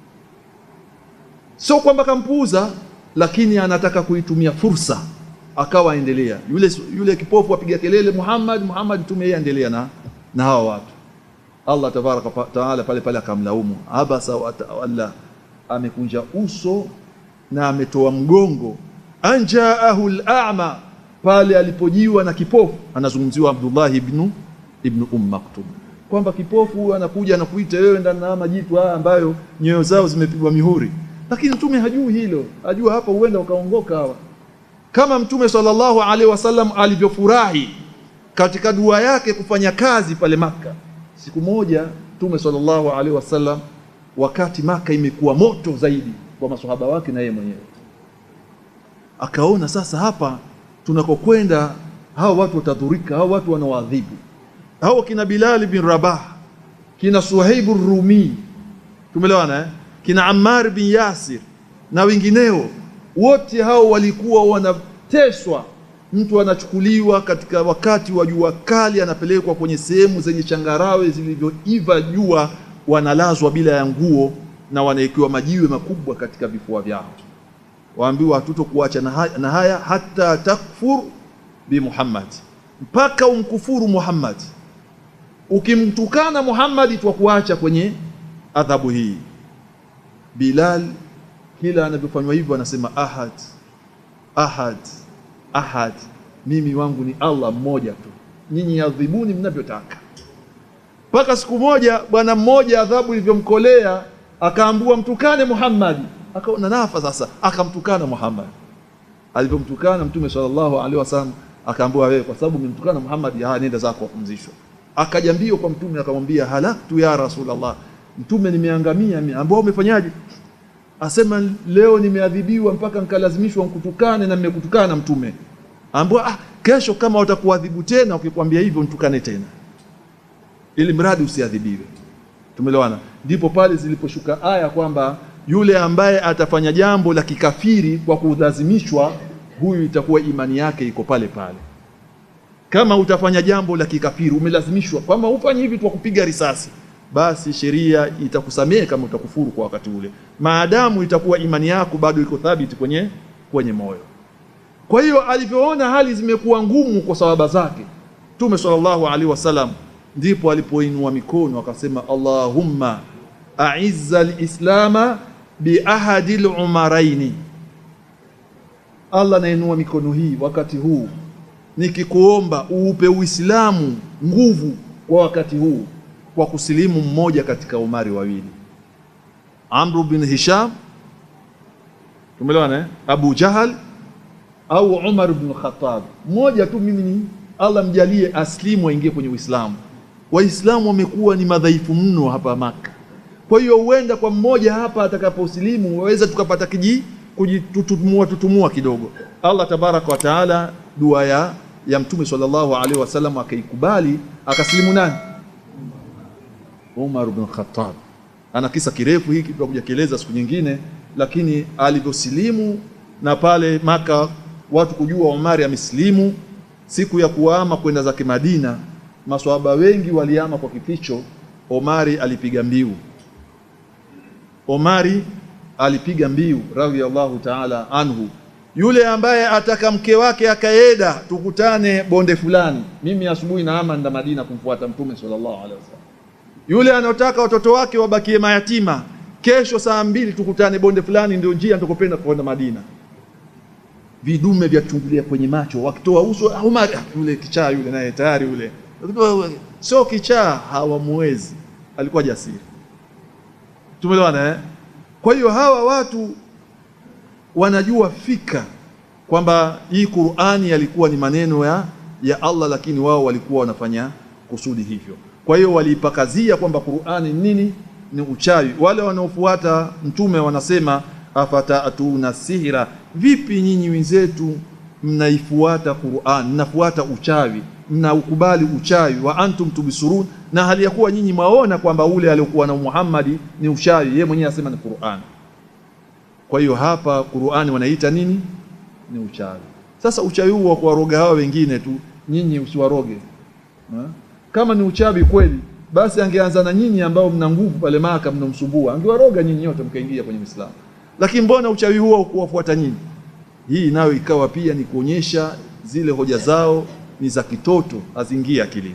Sio kwamba kampuuza lakini anataka kuitumia fursa, akawa endelea. Yule yule kipofu apiga kelele Muhammad, Muhammad, tume yeye endelea na na hawa watu. Allah tabaraka taala pale pale akamlaumu, abasa wa tawalla, amekunja uso na ametoa mgongo. Anjaahu al-a'ma, pale alipojiwa na kipofu. Anazungumziwa Abdullah ibn ibn Umm Maktum, kwamba kipofu anakuja anakuita wewe ndani na majitu haya ambayo nyoyo zao zimepigwa mihuri lakini mtume hajui hilo, ajua hapa huenda ukaongoka hawa. Kama mtume sallallahu alaihi wasallam alivyofurahi katika dua yake kufanya kazi pale Maka. Siku moja Mtume sallallahu alaihi wasallam, wakati Maka imekuwa moto zaidi kwa maswahaba wake na yeye mwenyewe, akaona sasa hapa tunakokwenda hawa watu watadhurika, hawa watu wanawaadhibu hawa kina Bilal bin Rabah, kina Suhaibu Rumi, tumeelewana eh? kina Ammar bin Yasir na wengineo wote hao walikuwa wanateswa. Mtu anachukuliwa katika wakati wa jua kali, anapelekwa kwenye sehemu zenye changarawe zilivyoiva jua, wanalazwa bila ya nguo na wanawekewa majiwe makubwa katika vifua vyao, waambiwa hatutokuacha na haya, na haya hata takfur bi Muhammad, mpaka umkufuru Muhammad. Ukimtukana Muhammad twakuacha kwenye adhabu hii. Bilal kila anavyofanywa hivyo anasema ahad ahad ahad, mimi wangu ni Allah mmoja tu, nyinyi adhibuni mnavyotaka. Mpaka siku moja bwana mmoja adhabu ilivyomkolea akaambua mtukane Muhammad, akaona nafa sasa, akamtukana Muhammad. Alivyomtukana Mtume sallallahu alaihi wasallam akaambua, wewe kwa sababu umemtukana Muhammad, haya nenda zako wapumzishwa. Akaja mbio kwa Mtume akamwambia, halaktu ya Rasulullah, Mtume nimeangamia mimi. Ambao umefanyaje? Asema leo nimeadhibiwa mpaka nikalazimishwa nikutukane na nimekutukana Mtume. Ambao ah, kesho kama watakuadhibu tena, ukikwambia hivyo nitukane tena, ili mradi usiadhibiwe. Tumeelewana? Ndipo pale ziliposhuka aya kwamba yule ambaye atafanya jambo la kikafiri kwa kulazimishwa, huyu itakuwa imani yake iko pale pale. Kama utafanya jambo la kikafiri umelazimishwa kwamba ufanye hivi kwa kupiga risasi, basi sheria itakusamehe kama utakufuru kwa wakati ule, maadamu itakuwa imani yako bado iko thabiti kwenye kwenye moyo. Kwa hiyo alivyoona hali zimekuwa ngumu kwa sawaba zake, Mtume sallallahu alaihi wasallam ndipo alipoinua mikono akasema, Allahumma aizza lislama biahadi lumaraini. Allah nainua mikono hii wakati huu nikikuomba uupe Uislamu nguvu kwa wakati huu kwa kusilimu mmoja katika umari wawili, Amru bin Hisham, tumeelewana eh? Abu Jahal au Umar bin Khattab, mmoja tu. Mimi ni Allah mjalie aslimu aingie kwenye Uislamu. Waislamu wamekuwa ni madhaifu mno hapa Maka, kwa hiyo huenda kwa mmoja hapa atakaposilimu waweza tukapata kiji kujitutumua tutumua kidogo. Allah tabaraka wa taala dua ya ya Mtume sallallahu alaihi wasallam akaikubali, akasilimu nani? Umar bin Khattab. Ana kisa kirefu hiki tutakuja kieleza siku nyingine, lakini alivyosilimu na pale Maka watu kujua Umari amesilimu, siku ya kuama kwenda zake Madina, maswahaba wengi waliama kwa kificho. Omari alipiga mbiu, Omari alipiga mbiu radhiyallahu ta'ala anhu yule ambaye ataka mke wake akaeda, tukutane bonde fulani, mimi asubuhi naama nda Madina kumfuata Mtume sallallahu alaihi wasallam. Yule anayotaka watoto wake wabakie mayatima, kesho saa mbili tukutane bonde fulani, ndio njia nitakopenda kwenda Madina. Vidume vyachungulia kwenye macho, wakitoa uso Umar, yule kichaa yule naye tayari yule sio kichaa, hawamuwezi. Alikuwa jasiri, tumeelewana eh? Kwa hiyo hawa watu wanajua fika kwamba hii Qur'ani yalikuwa ni maneno ya, ya Allah, lakini wao walikuwa wanafanya kusudi hivyo. Kwa hiyo waliipakazia kwamba Qur'ani nini? Ni uchawi. Wale wanaofuata mtume wanasema afatatuna sihira, vipi nyinyi wenzetu mnaifuata Qur'an, mnafuata uchawi, mnaukubali uchawi, wa antum tubisurun, na hali ya kuwa nyinyi mwaona kwamba ule aliokuwa na Muhammadi ni uchawi, yeye mwenyewe asema ni Qur'an. Kwa hiyo hapa Qur'ani wanaita nini? Ni uchawi. Sasa uchawi huu wa kuwaroga hawa wengine tu, nyinyi usiwaroge. Kama ni uchawi kweli, basi angeanza na nyinyi ambao mna nguvu pale Maka, mnomsumbua, angewaroga nyinyi wote mkaingia kwenye Uislamu. Lakini mbona uchawi huo kuwafuata nyinyi? Hii nayo ikawa pia ni kuonyesha zile hoja zao ni za kitoto, haziingia akilini.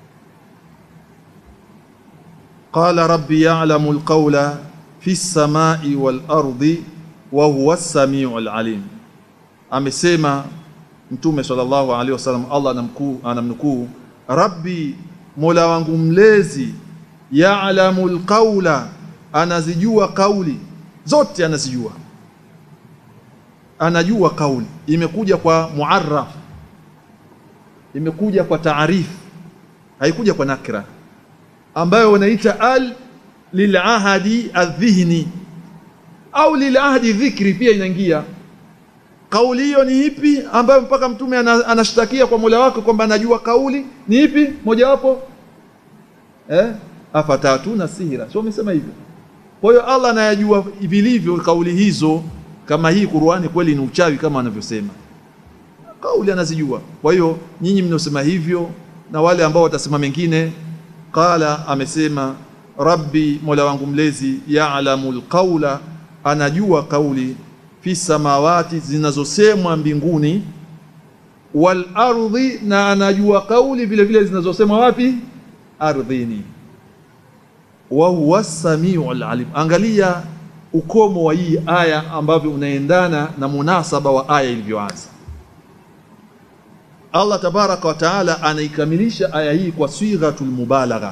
Qala rabbi ya'lamu alqawla fi samai wal ardi wa huwa as-samiu al-alim, amesema Mtume sallallahu alaihi wasallam, Allah anamkuu anamnukuu, rabbi, mola wangu mlezi, ya'lamu alqawla, anazijua kauli zote, anazijua anajua kauli. Imekuja kwa muarraf, imekuja kwa taarifu, haikuja kwa nakra, ambayo wanaita al lilahadi aldhihni au lilahdi dhikri, pia inaingia. Kauli hiyo ni ipi ambayo mpaka mtume ana- anashtakia kwa Mola wake kwamba anajua kauli ni ipi mojawapo? Eh, afatatuna sihira, sio umesema hivyo? Kwa hiyo Allah anayajua vilivyo kauli hizo, kama hii Qur'ani kweli ni uchawi kama wanavyosema, kauli anazijua. Kwa hiyo nyinyi mnaosema hivyo na wale ambao watasema mengine, qala, amesema rabbi, mola wangu mlezi, ya'lamu alqaula, anajua kauli fi samawati, zinazosemwa mbinguni, wal ardhi, na anajua kauli vile vile zinazosemwa wapi? Ardhini wa huwa samiu alalim. Angalia ukomo wa hii aya ambavyo unaendana na munasaba wa aya ilivyoanza. Allah tabaraka wa taala anaikamilisha aya hii kwa sighatul mubalagha,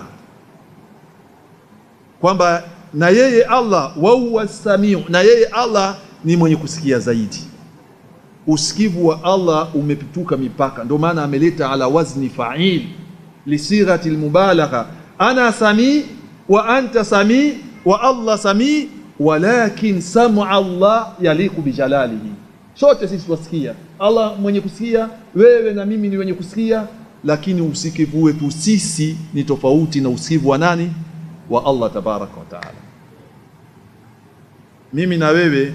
kwamba na yeye Allah wa huwa samiu, na yeye Allah ni mwenye kusikia zaidi. Usikivu wa Allah umepituka mipaka, ndio maana ameleta ala wazni fa'il lisighati almubalagha, ana sami wa anta sami wa Allah sami, walakin samu Allah yaliku bijalalihi. Sote sisi twasikia, Allah mwenye kusikia, wewe na mimi ni wenye kusikia, lakini usikivu wetu sisi ni tofauti na usikivu wa nani? Wa Allah tabaraka wa taala. Mimi na wewe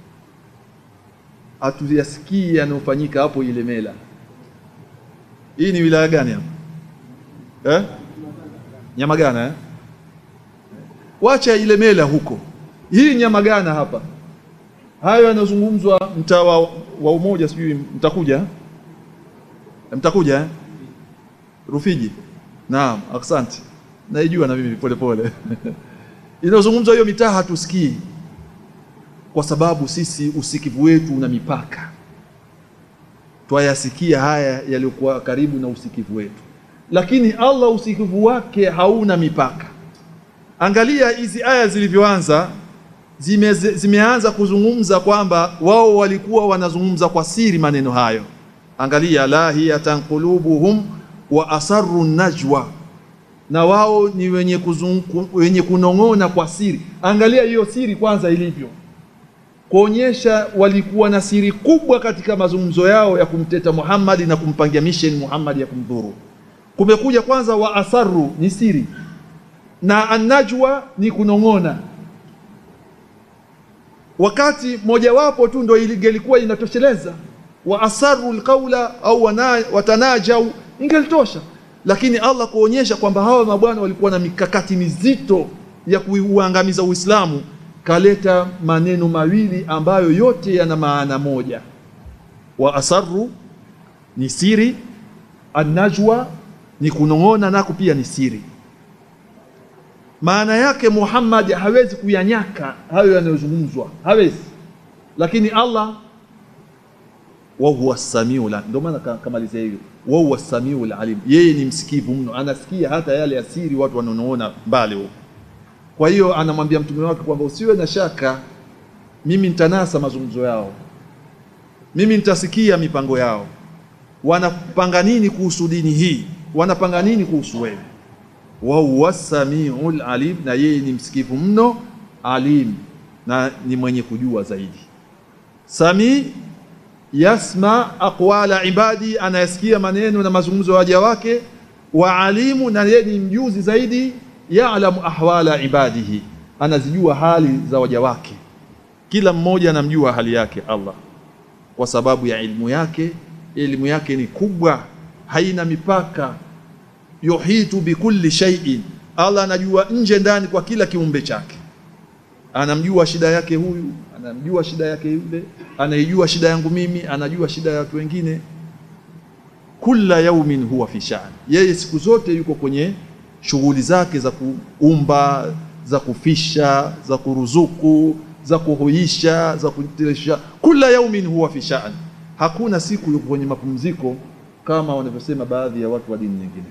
hatuyasikii yanayofanyika hapo Ilemela. Hii ni wilaya gani hapa eh? Nyamagana eh? Wacha Ilemela huko, hii Nyamagana hapa, hayo yanayozungumzwa mtaa wa, wa Umoja, sijui mtakuja eh? mtakuja eh? Rufiji. Naam, asante, naijua na mimi polepole inayozungumzwa hiyo mitaa hatusikii kwa sababu sisi usikivu wetu una mipaka, twayasikia haya yaliyokuwa karibu na usikivu wetu, lakini Allah usikivu wake hauna mipaka. Angalia hizi aya zilivyoanza, zime, zimeanza kuzungumza kwamba wao walikuwa wanazungumza kwa siri maneno hayo. Angalia, lahiyatan qulubuhum wa asarru najwa, na wao ni wenye, kuzungu, wenye kunong'ona kwa siri. Angalia hiyo siri kwanza ilivyo kuonyesha walikuwa na siri kubwa katika mazungumzo yao ya kumteta Muhammad na kumpangia mission Muhammad ya kumdhuru. Kumekuja kwanza wa asarru ni siri na anajwa ni kunong'ona, wakati mojawapo tu ndo ingelikuwa inatosheleza. Wa asarru alqaula au watanajau ingelitosha, lakini Allah kuonyesha kwamba hawa mabwana walikuwa na mikakati mizito ya kuuangamiza Uislamu kaleta maneno mawili ambayo yote yana maana moja. Wa asarru ni siri, anajwa ni kunong'ona, nako pia ni siri. Maana yake Muhammad hawezi kuyanyaka hayo yanayozungumzwa, hawezi. Lakini Allah wa huwa samiu la, ndio maana kamalizia hiyo, wa huwa samiu alim, yeye ni msikivu mno, anasikia hata yale ya siri watu wanaoona mbali huko. Kwa hiyo anamwambia mtume wake kwamba usiwe na shaka, mimi nitanasa mazungumzo yao, mimi nitasikia mipango yao, wanapanga nini kuhusu dini hii, wanapanga nini kuhusu wewe. wa huwa samiul alim, na yeye ni msikivu mno, alim, na ni mwenye kujua zaidi. Sami yasma aqwala ibadi, anayasikia maneno na mazungumzo ya waja wake. Wa alimu, na yeye ni mjuzi zaidi ya'lamu ahwala ibadihi, anazijua hali za waja wake. Kila mmoja anamjua hali yake Allah kwa sababu ya ilmu yake. Elimu yake ni kubwa, haina mipaka. Yuhitu bikulli shay'in, Allah anajua nje ndani kwa kila kiumbe chake. Anamjua shida yake huyu, anamjua shida yake yule, anaijua shida yangu mimi, anajua shida ya watu wengine. Kulla yaumin huwa fi sha'n, yeye siku zote yuko kwenye shughuli zake za kuumba, za kufisha, za kuruzuku, za kuhuisha, za kutilisha. Kula yaumin huwa fi sha'n, hakuna siku yuko kwenye mapumziko kama wanavyosema baadhi ya watu wa dini nyingine.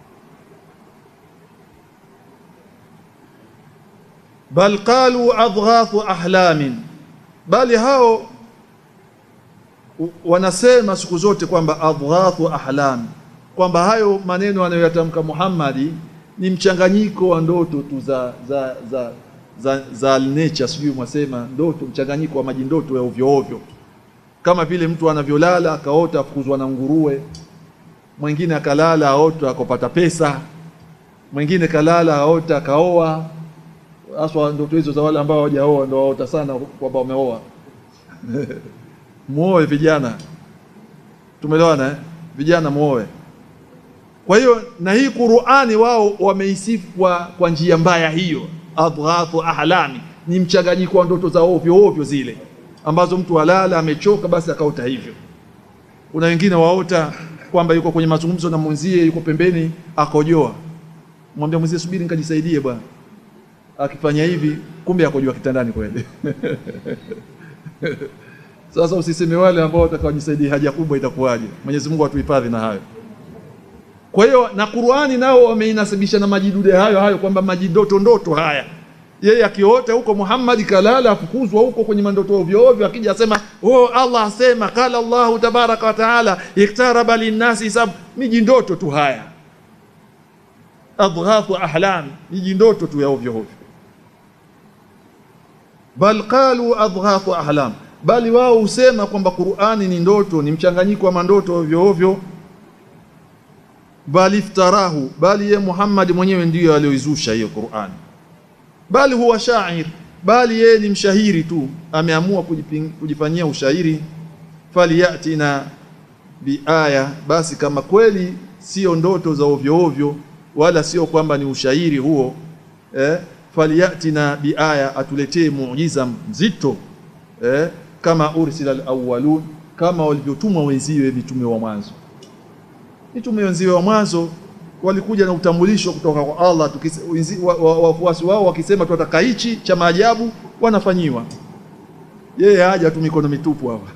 Bal qalu adghathu ahlamin, bali hao wanasema siku zote kwamba adghathu ahlam kwamba hayo maneno anayoyatamka Muhammadi ni mchanganyiko wa ndoto tu za za za za, za nature, sijui mwasema ndoto, mchanganyiko wa maji ndoto ya ovyo ovyo, kama vile mtu anavyolala akaota afukuzwa na nguruwe, mwingine akalala aota akapata pesa, mwingine kalala aota akaoa. Haswa ndoto hizo za wale ambao hawajaoa ndio waota sana kwamba wameoa. Muoe vijana, tumeelewana eh? Vijana muoe. Kwa hiyo na hii Qur'ani wao wameisifu kwa, kwa njia mbaya hiyo, adghathu ahlami, ni mchanganyiko wa ndoto za ovyo ovyo zile ambazo mtu halala amechoka, basi akaota hivyo. Kuna wengine waota kwamba yuko kwenye mazungumzo na mwenzie, yuko pembeni akojoa, mwambia mwenzie, subiri nikajisaidie bwana. Akifanya hivi, kumbe akojoa kitandani kweli. Sasa usiseme wale ambao watakaojisaidia haja kubwa itakuwaje? Mwenyezi Mungu atuhifadhi na hayo. Kwa hiyo na Qur'ani nao wameinasibisha na majidude hayo hayo kwamba majidoto ndoto haya. Yeye akiota huko Muhammad kalala afukuzwa huko kwenye mandoto ovyo ovyo, akija asema oh, Allah asema kala Allahu tabaraka wa taala iktaraba linnasi hisab, miji ndoto tu haya, adghathu ahlam, miji ndoto tu ya ovyo ovyo. Bal qalu adghathu ahlam, bali wao husema kwamba Qur'ani ni ndoto, ni mchanganyiko wa mandoto ovyo ovyo bali iftarahu, bali ye Muhammad mwenyewe ndiyo aliyoizusha hiyo Qur'an, bali huwa shair, bali yeye ni mshahiri tu, ameamua kujifanyia ushairi. Faliyatina biaya, basi kama kweli sio ndoto za ovyo ovyo, wala sio kwamba ni ushairi huo eh, faliyatina biaya, atuletee muujiza mzito eh, kama ursila alawwalun, kama walivyotumwa wenziwe mitume wa mwanzo mitume wenziwe wa mwanzo walikuja na utambulisho kutoka kwa Allah, wafuasi wa, wa, wao wakisema tunataka hichi cha maajabu, wanafanyiwa. Yeye haja tu mikono mitupu hapa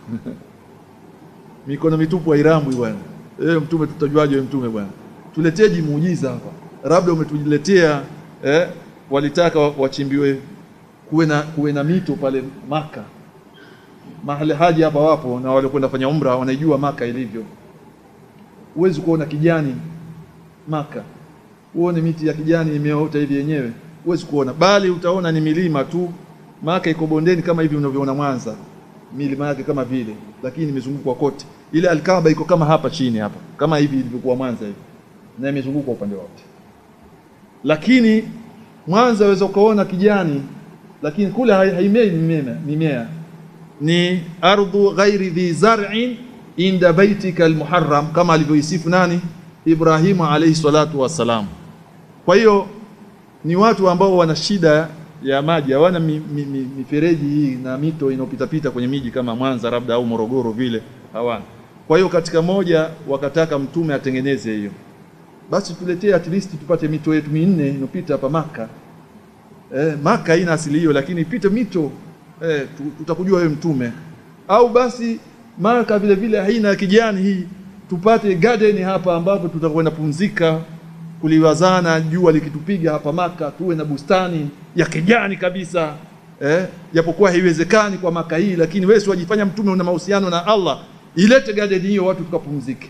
mikono mitupu hairambwi bwana. Yeye mtume, tutajuaje wewe mtume bwana? Tuleteji muujiza hapa, labda umetuletea eh, walitaka wachimbiwe kuwe na kuwe na mito pale Maka, mahali haji hapa wapo na wale kwenda fanya umra wanaijua Maka ilivyo huwezi kuona kijani Maka, uone miti ya kijani imeota hivi yenyewe, huwezi kuona, bali utaona ni milima tu. Maka iko bondeni kama hivi unavyoona Mwanza, milima yake kama vile, lakini imezungukwa kote. Ile Alkaaba iko kama hapa chini hapa, kama hivi ilivyokuwa Mwanza hivi, na imezungukwa upande wote. Lakini Mwanza waweza ukaona kijani, lakini kule haimei mimea, mimea ni ardhu ghairi dhi zar'in inda baitika almuharram kama alivyoisifu nani Ibrahimu alayhi salatu wassalam. Kwa hiyo ni watu ambao wana shida ya maji, hawana mifereji mi, mi, hii na mito inayopitapita kwenye miji kama Mwanza labda au Morogoro vile, hawana. Kwa hiyo katika moja wakataka mtume atengeneze hiyo, basi tuletee at least tupate mito yetu minne inopita hapa Maka. Eh, Maka haina asili hiyo, lakini ipite mito eh, tutakujua wewe mtume, au basi Maka vile vile haina kijani hii, tupate garden hapa ambapo tutakwenda pumzika, kuliwazana jua likitupiga hapa Maka, tuwe na bustani ya kijani kabisa eh, japokuwa haiwezekani kwa Maka hii, lakini wewe wajifanya mtume una mahusiano na Allah, ilete garden hiyo watu tukapumzike.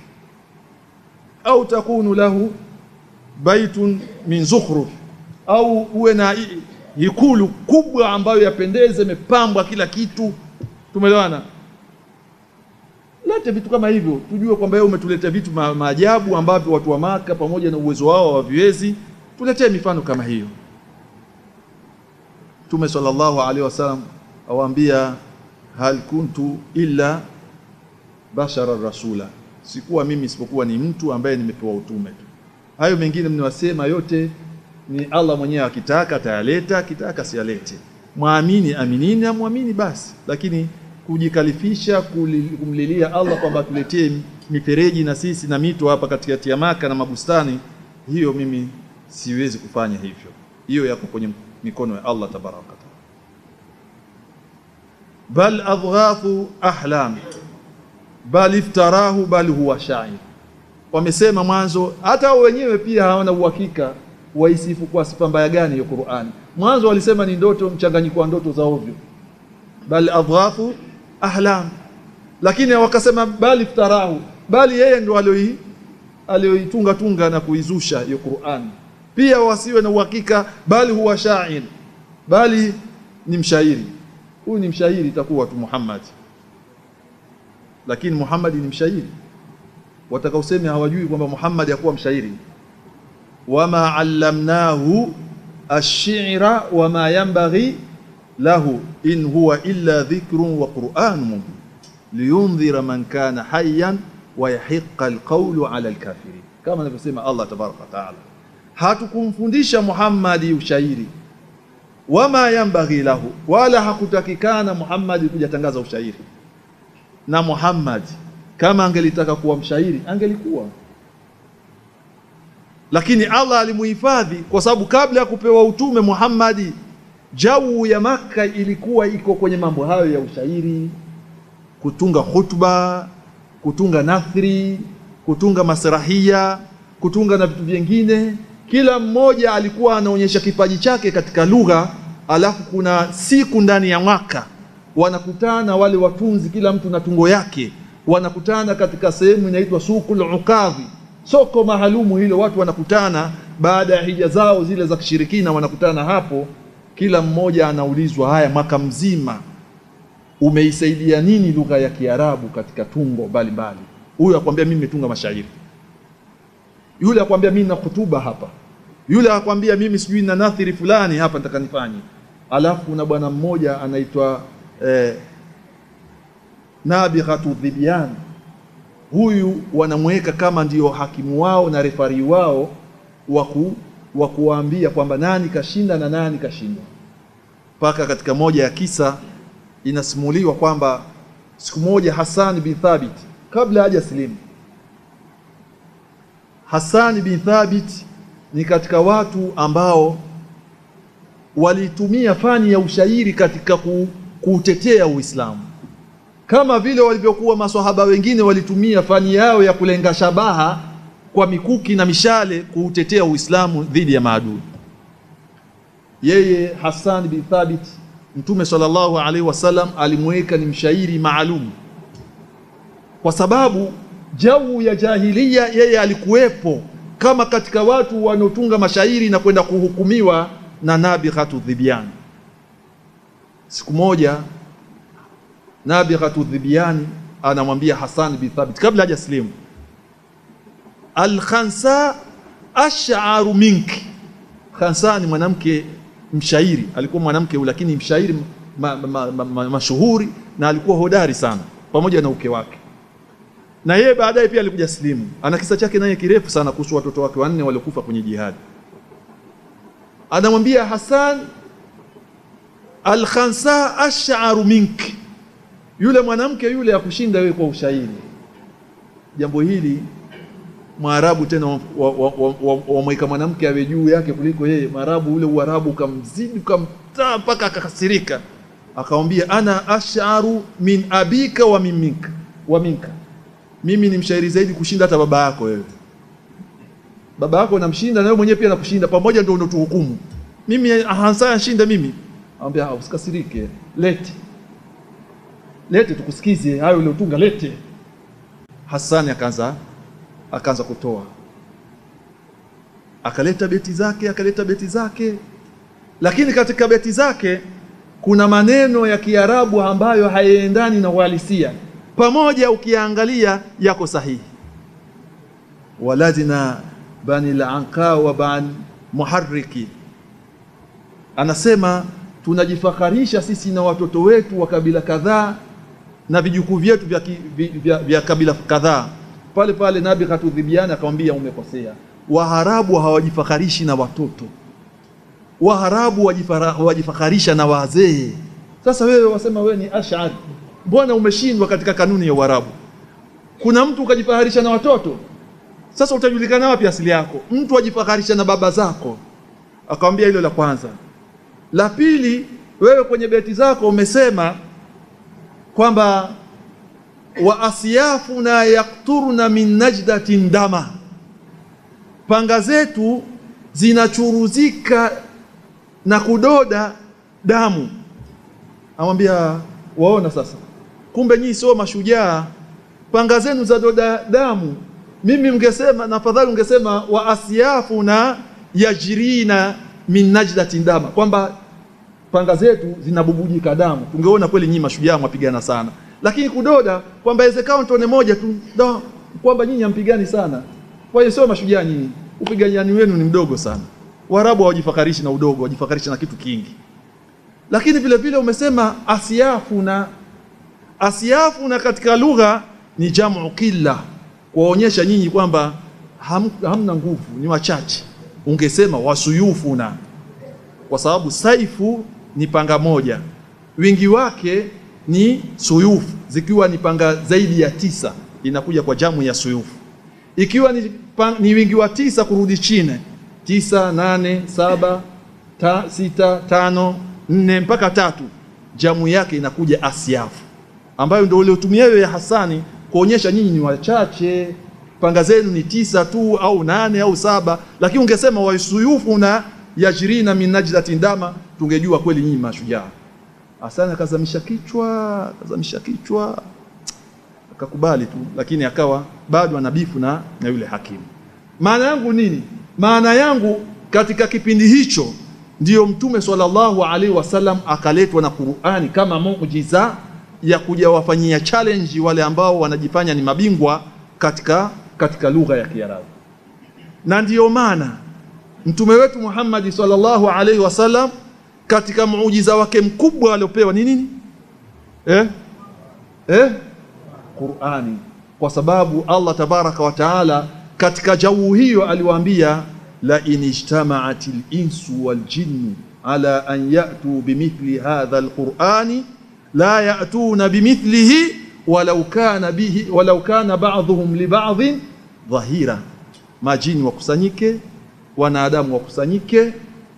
Au takunu lahu baitun min zukhruf, au uwe na ikulu kubwa ambayo yapendeze, imepambwa kila kitu. Tumeelewana? Lete vitu kama hivyo, tujue kwamba wewe umetuleta vitu ma maajabu ambavyo watu wa Maka pamoja na uwezo wao hawaviwezi. Tuletee mifano kama hiyo. Mtume sallallahu alaihi wasallam awaambia, hal kuntu illa bashara rasula, sikuwa mimi isipokuwa ni mtu ambaye nimepewa utume tu. Hayo mengine mniwasema yote ni Allah mwenyewe akitaka atayaleta, akitaka sialete. Mwamini aminini, amwamini basi, lakini kujikalifisha kumlilia Allah kwamba tuletee mifereji na sisi na mito hapa katikati ya Maka na mabustani, hiyo mimi siwezi kufanya hivyo. Hiyo yako kwenye mikono ya Allah tabaraka taala. Bal adghathu ahlam bal iftarahu bal huwa shair. Wamesema mwanzo, hata wenyewe pia hawana uhakika waisifu kwa sifa mbaya gani hiyo Qur'ani. Mwanzo walisema ni ndoto, mchanganyiko wa ndoto za ovyo, bal adghathu ahlam, lakini wakasema bali iftarahu, bali yeye ndo alioi aliyoitunga tunga na kuizusha hiyo Qur'an. Pia wasiwe na uhakika, bali huwa shair, bali ni mshairi. Huyu ni mshairi, itakuwa tu Muhammad, lakini Muhammad ni mshairi. Watakaosema hawajui kwamba Muhammad hakuwa mshairi, wama allamnahu ash-shi'ra wama yanbaghi lahu in huwa illa dhikrun wa qur'anun mubin liyundhira man kana hayyan wa yahiqa alqawlu ala alkafirin, kama anavyosema Allah tabaraka wa taala. Hatukumfundisha Muhammadi ushairi, wama yanbaghi lahu, wala hakutakikana Muhammadi kuja tangaza ushairi. Na Muhammad kama angelitaka kuwa mshairi angelikuwa, lakini Allah alimuhifadhi kwa sababu kabla ya kupewa utume Muhammadi, jau ya Makka ilikuwa iko kwenye mambo hayo ya ushairi kutunga khutba, kutunga nathri, kutunga masrahia, kutunga na vitu vingine. Kila mmoja alikuwa anaonyesha kipaji chake katika lugha, alafu kuna siku ndani ya mwaka wanakutana wale watunzi, kila mtu na tungo yake, wanakutana katika sehemu inaitwa sukul ukadhi, soko maalumu hilo. Watu wanakutana baada ya hija zao zile za kishirikina, wanakutana hapo, kila mmoja anaulizwa, haya, mwaka mzima umeisaidia nini lugha ya Kiarabu katika tungo mbalimbali. Huyu akwambia mimi nimetunga mashairi, yule akwambia mimi na hutuba hapa, yule akwambia mimi sijui na nathiri fulani hapa nataka nifanye. Alafu kuna bwana mmoja anaitwa eh, Nabighatu Dhibyan. Huyu wanamweka kama ndio hakimu wao na refari wao waku wa kuwaambia kwamba nani kashinda na nani kashindwa, mpaka katika moja ya kisa inasimuliwa kwamba siku moja Hassan bin Thabit kabla haja silimu, Hassan bin Thabit ni katika watu ambao walitumia fani ya ushairi katika ku, kuutetea Uislamu kama vile walivyokuwa maswahaba wengine walitumia fani yao ya kulenga shabaha kwa mikuki na mishale kuutetea Uislamu dhidi ya maadui. Yeye Hassan bin Thabit Mtume sallallahu alaihi wasallam alimweka ni mshairi maalum, kwa sababu jau ya jahiliya yeye alikuwepo kama katika watu wanaotunga mashairi na kwenda kuhukumiwa na Nabighatu Dhibyan. Siku moja Nabighatu Dhibyan anamwambia Hassan bin Thabit kabla haja slimu, al-khansa ash'aru minki. Khansa ni mwanamke mshairi alikuwa mwanamke huyu, lakini mshairi mashuhuri ma, ma, ma, na alikuwa hodari sana, pamoja na uke wake. Na yeye baadaye pia alikuja slimu. Ana kisa chake naye kirefu sana kuhusu watoto wake wanne waliokufa kwenye jihadi. Anamwambia Hassan, alkhansa ash'aru minki, yule mwanamke yule akushinda wewe kwa ushairi. Jambo hili Mwarabu tena wamweka mwanamke awe juu yake kuliko yeye. Mwarabu ule Uarabu ukamzidi ukamtaa mpaka akakasirika, akamwambia ana asharu min abika wa min minka wa minka, mimi ni mshairi zaidi kushinda hata baba yako wewe. Baba yako namshinda na wewe mwenyewe pia nakushinda, pamoja ndio unatuhukumu mimi. Hansa shinda mimi. Anambia usikasirike, lete lete tukusikize hayo uliotunga, lete. Hasani akaanza akaanza kutoa, akaleta beti zake, akaleta beti zake, lakini katika beti zake kuna maneno ya Kiarabu ambayo hayaendani na uhalisia, pamoja ukiangalia yako sahihi. waladina bani lanqa wa ban muharriki, anasema tunajifakharisha sisi na watoto wetu wa kabila kadhaa na vijukuu vyetu vya, vya, vya, vya kabila kadhaa pale pale Nabighatu Dhibyan akamwambia umekosea. Waharabu hawajifakharishi na watoto, Waharabu wajifakharisha na wazee. Sasa wewe wasema wewe ni ash'ari, mbona umeshindwa katika kanuni ya Uarabu? Kuna mtu ukajifaharisha na watoto, sasa utajulikana wapi asili yako? Mtu ajifaharisha na baba zako. Akamwambia hilo la kwanza. La pili, wewe kwenye beti zako umesema kwamba wa asyafuna yakturna min najdatin dama, panga zetu zinachuruzika na kudoda damu. Amwambia waona sasa, kumbe nyinyi sio mashujaa, panga zenu za doda damu. mimi mngesema na afadhali ungesema wa asyafuna yajrina min najdatin dama kwamba panga zetu zinabubujika damu tungeona kweli nyinyi mashujaa mwapigana sana lakini kudoda kwamba inawezekana tone moja tu da, kwamba nyinyi hampigani sana kwa hiyo sio mashujaa nyinyi upigani wenu ni mdogo sana Waarabu hawajifakarishi na udogo wajifakarishi na kitu kingi lakini vile vile umesema asyafuna asyafuna katika lugha ni jamu killa kuwaonyesha nyinyi kwamba ham, hamna nguvu ni wachache ungesema wasuyufuna kwa sababu saifu ni panga moja wingi wake ni suyufu zikiwa ni panga zaidi ya tisa inakuja kwa jamu ya suyufu ikiwa ni, pang, ni wingi wa tisa kurudi chini tisa nane saba ta, sita tano nne mpaka tatu jamu yake inakuja asyafu ambayo ndio uliotumia wewe ya Hasani kuonyesha nyinyi ni wachache panga zenu ni tisa tu au nane au saba lakini ungesema wasuyufu na yajrina min najdatin dama tungejua kweli nyinyi mashujaa Hasani akazamisha kichwa akazamisha kichwa akakubali tu lakini akawa bado anabifu na, na yule hakimu maana yangu nini maana yangu katika kipindi hicho ndiyo mtume sallallahu alaihi wasallam akaletwa na Qur'ani kama muujiza ya kuja wafanyia challenge wale ambao wanajifanya ni mabingwa katika katika lugha ya Kiarabu na ndiyo maana mtume wetu Muhammad sallallahu alaihi wasallam katika muujiza wake mkubwa aliopewa ni nini eh eh Qur'ani kwa sababu Allah tabaraka wa taala katika jau hiyo aliwaambia la in ijtama'atil insu wal jinnu ala an ya'tu bimithli hadha alqur'ani la ya'tuna bimithlihi walau kana bihi walau kana ba'dhum li ba'dhin dhahira majini wakusanyike wanadamu wakusanyike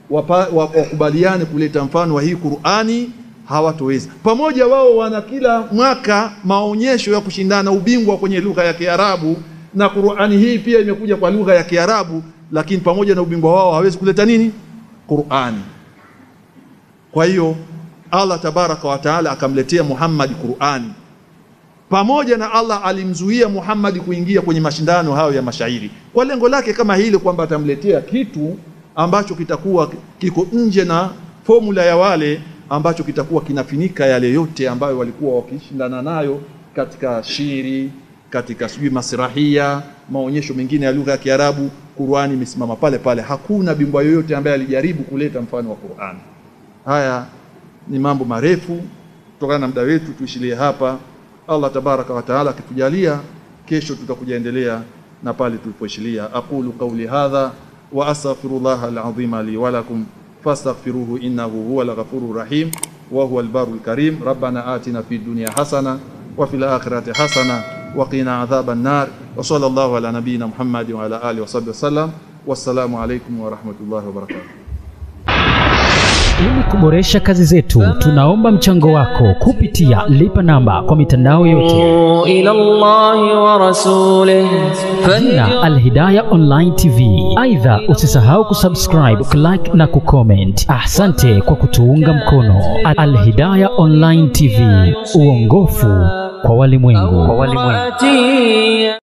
wakubaliane kuleta mfano wa hii Qur'ani hawatoweza pamoja wao wana kila mwaka maonyesho ya kushindana ubingwa kwenye lugha ya Kiarabu na Qur'ani hii pia imekuja kwa lugha ya Kiarabu lakini pamoja na ubingwa wao hawezi kuleta nini Qur'ani kwa hiyo Allah tabaraka wa taala akamletea Muhammad Qur'ani pamoja na Allah alimzuia Muhammad kuingia kwenye mashindano hayo ya mashairi kwa lengo lake kama hili kwamba atamletea kitu ambacho kitakuwa kiko nje na formula ya wale ambacho kitakuwa kinafinika yale yote ambayo walikuwa wakishindana nayo katika shiri katika sijui masrahia maonyesho mengine ya lugha ya Kiarabu Qur'ani imesimama pale pale hakuna bingwa yoyote ambaye alijaribu kuleta mfano wa Qur'ani haya ni mambo marefu kutokana na muda wetu tuishilie hapa Allah tabaraka wa taala akitujalia kesho tutakuja endelea na pale tulipoishilia aqulu qawli hadha wa astaghfirullah alazim li wa lakum fastaghfiruhu innahu huwal ghafurur rahim wa huwal barul karim rabbana atina fid dunya hasana wa fil akhirati hasana wa qina adhaban nar wa sallallahu ala nabiyyina muhammadin wa ala alihi wa sahbihi wasallam wassalamu alaykum wa rahmatullahi wa barakatuh Ili kuboresha kazi zetu, tunaomba mchango wako kupitia lipa namba kwa mitandao yote إلى الله ورسوله na Alhidaya Online TV. Aidha, usisahau kusubscribe, kulike na kucomment. Asante kwa kutuunga mkono. Alhidaya Online TV, uongofu kwa walimwengu. فاتي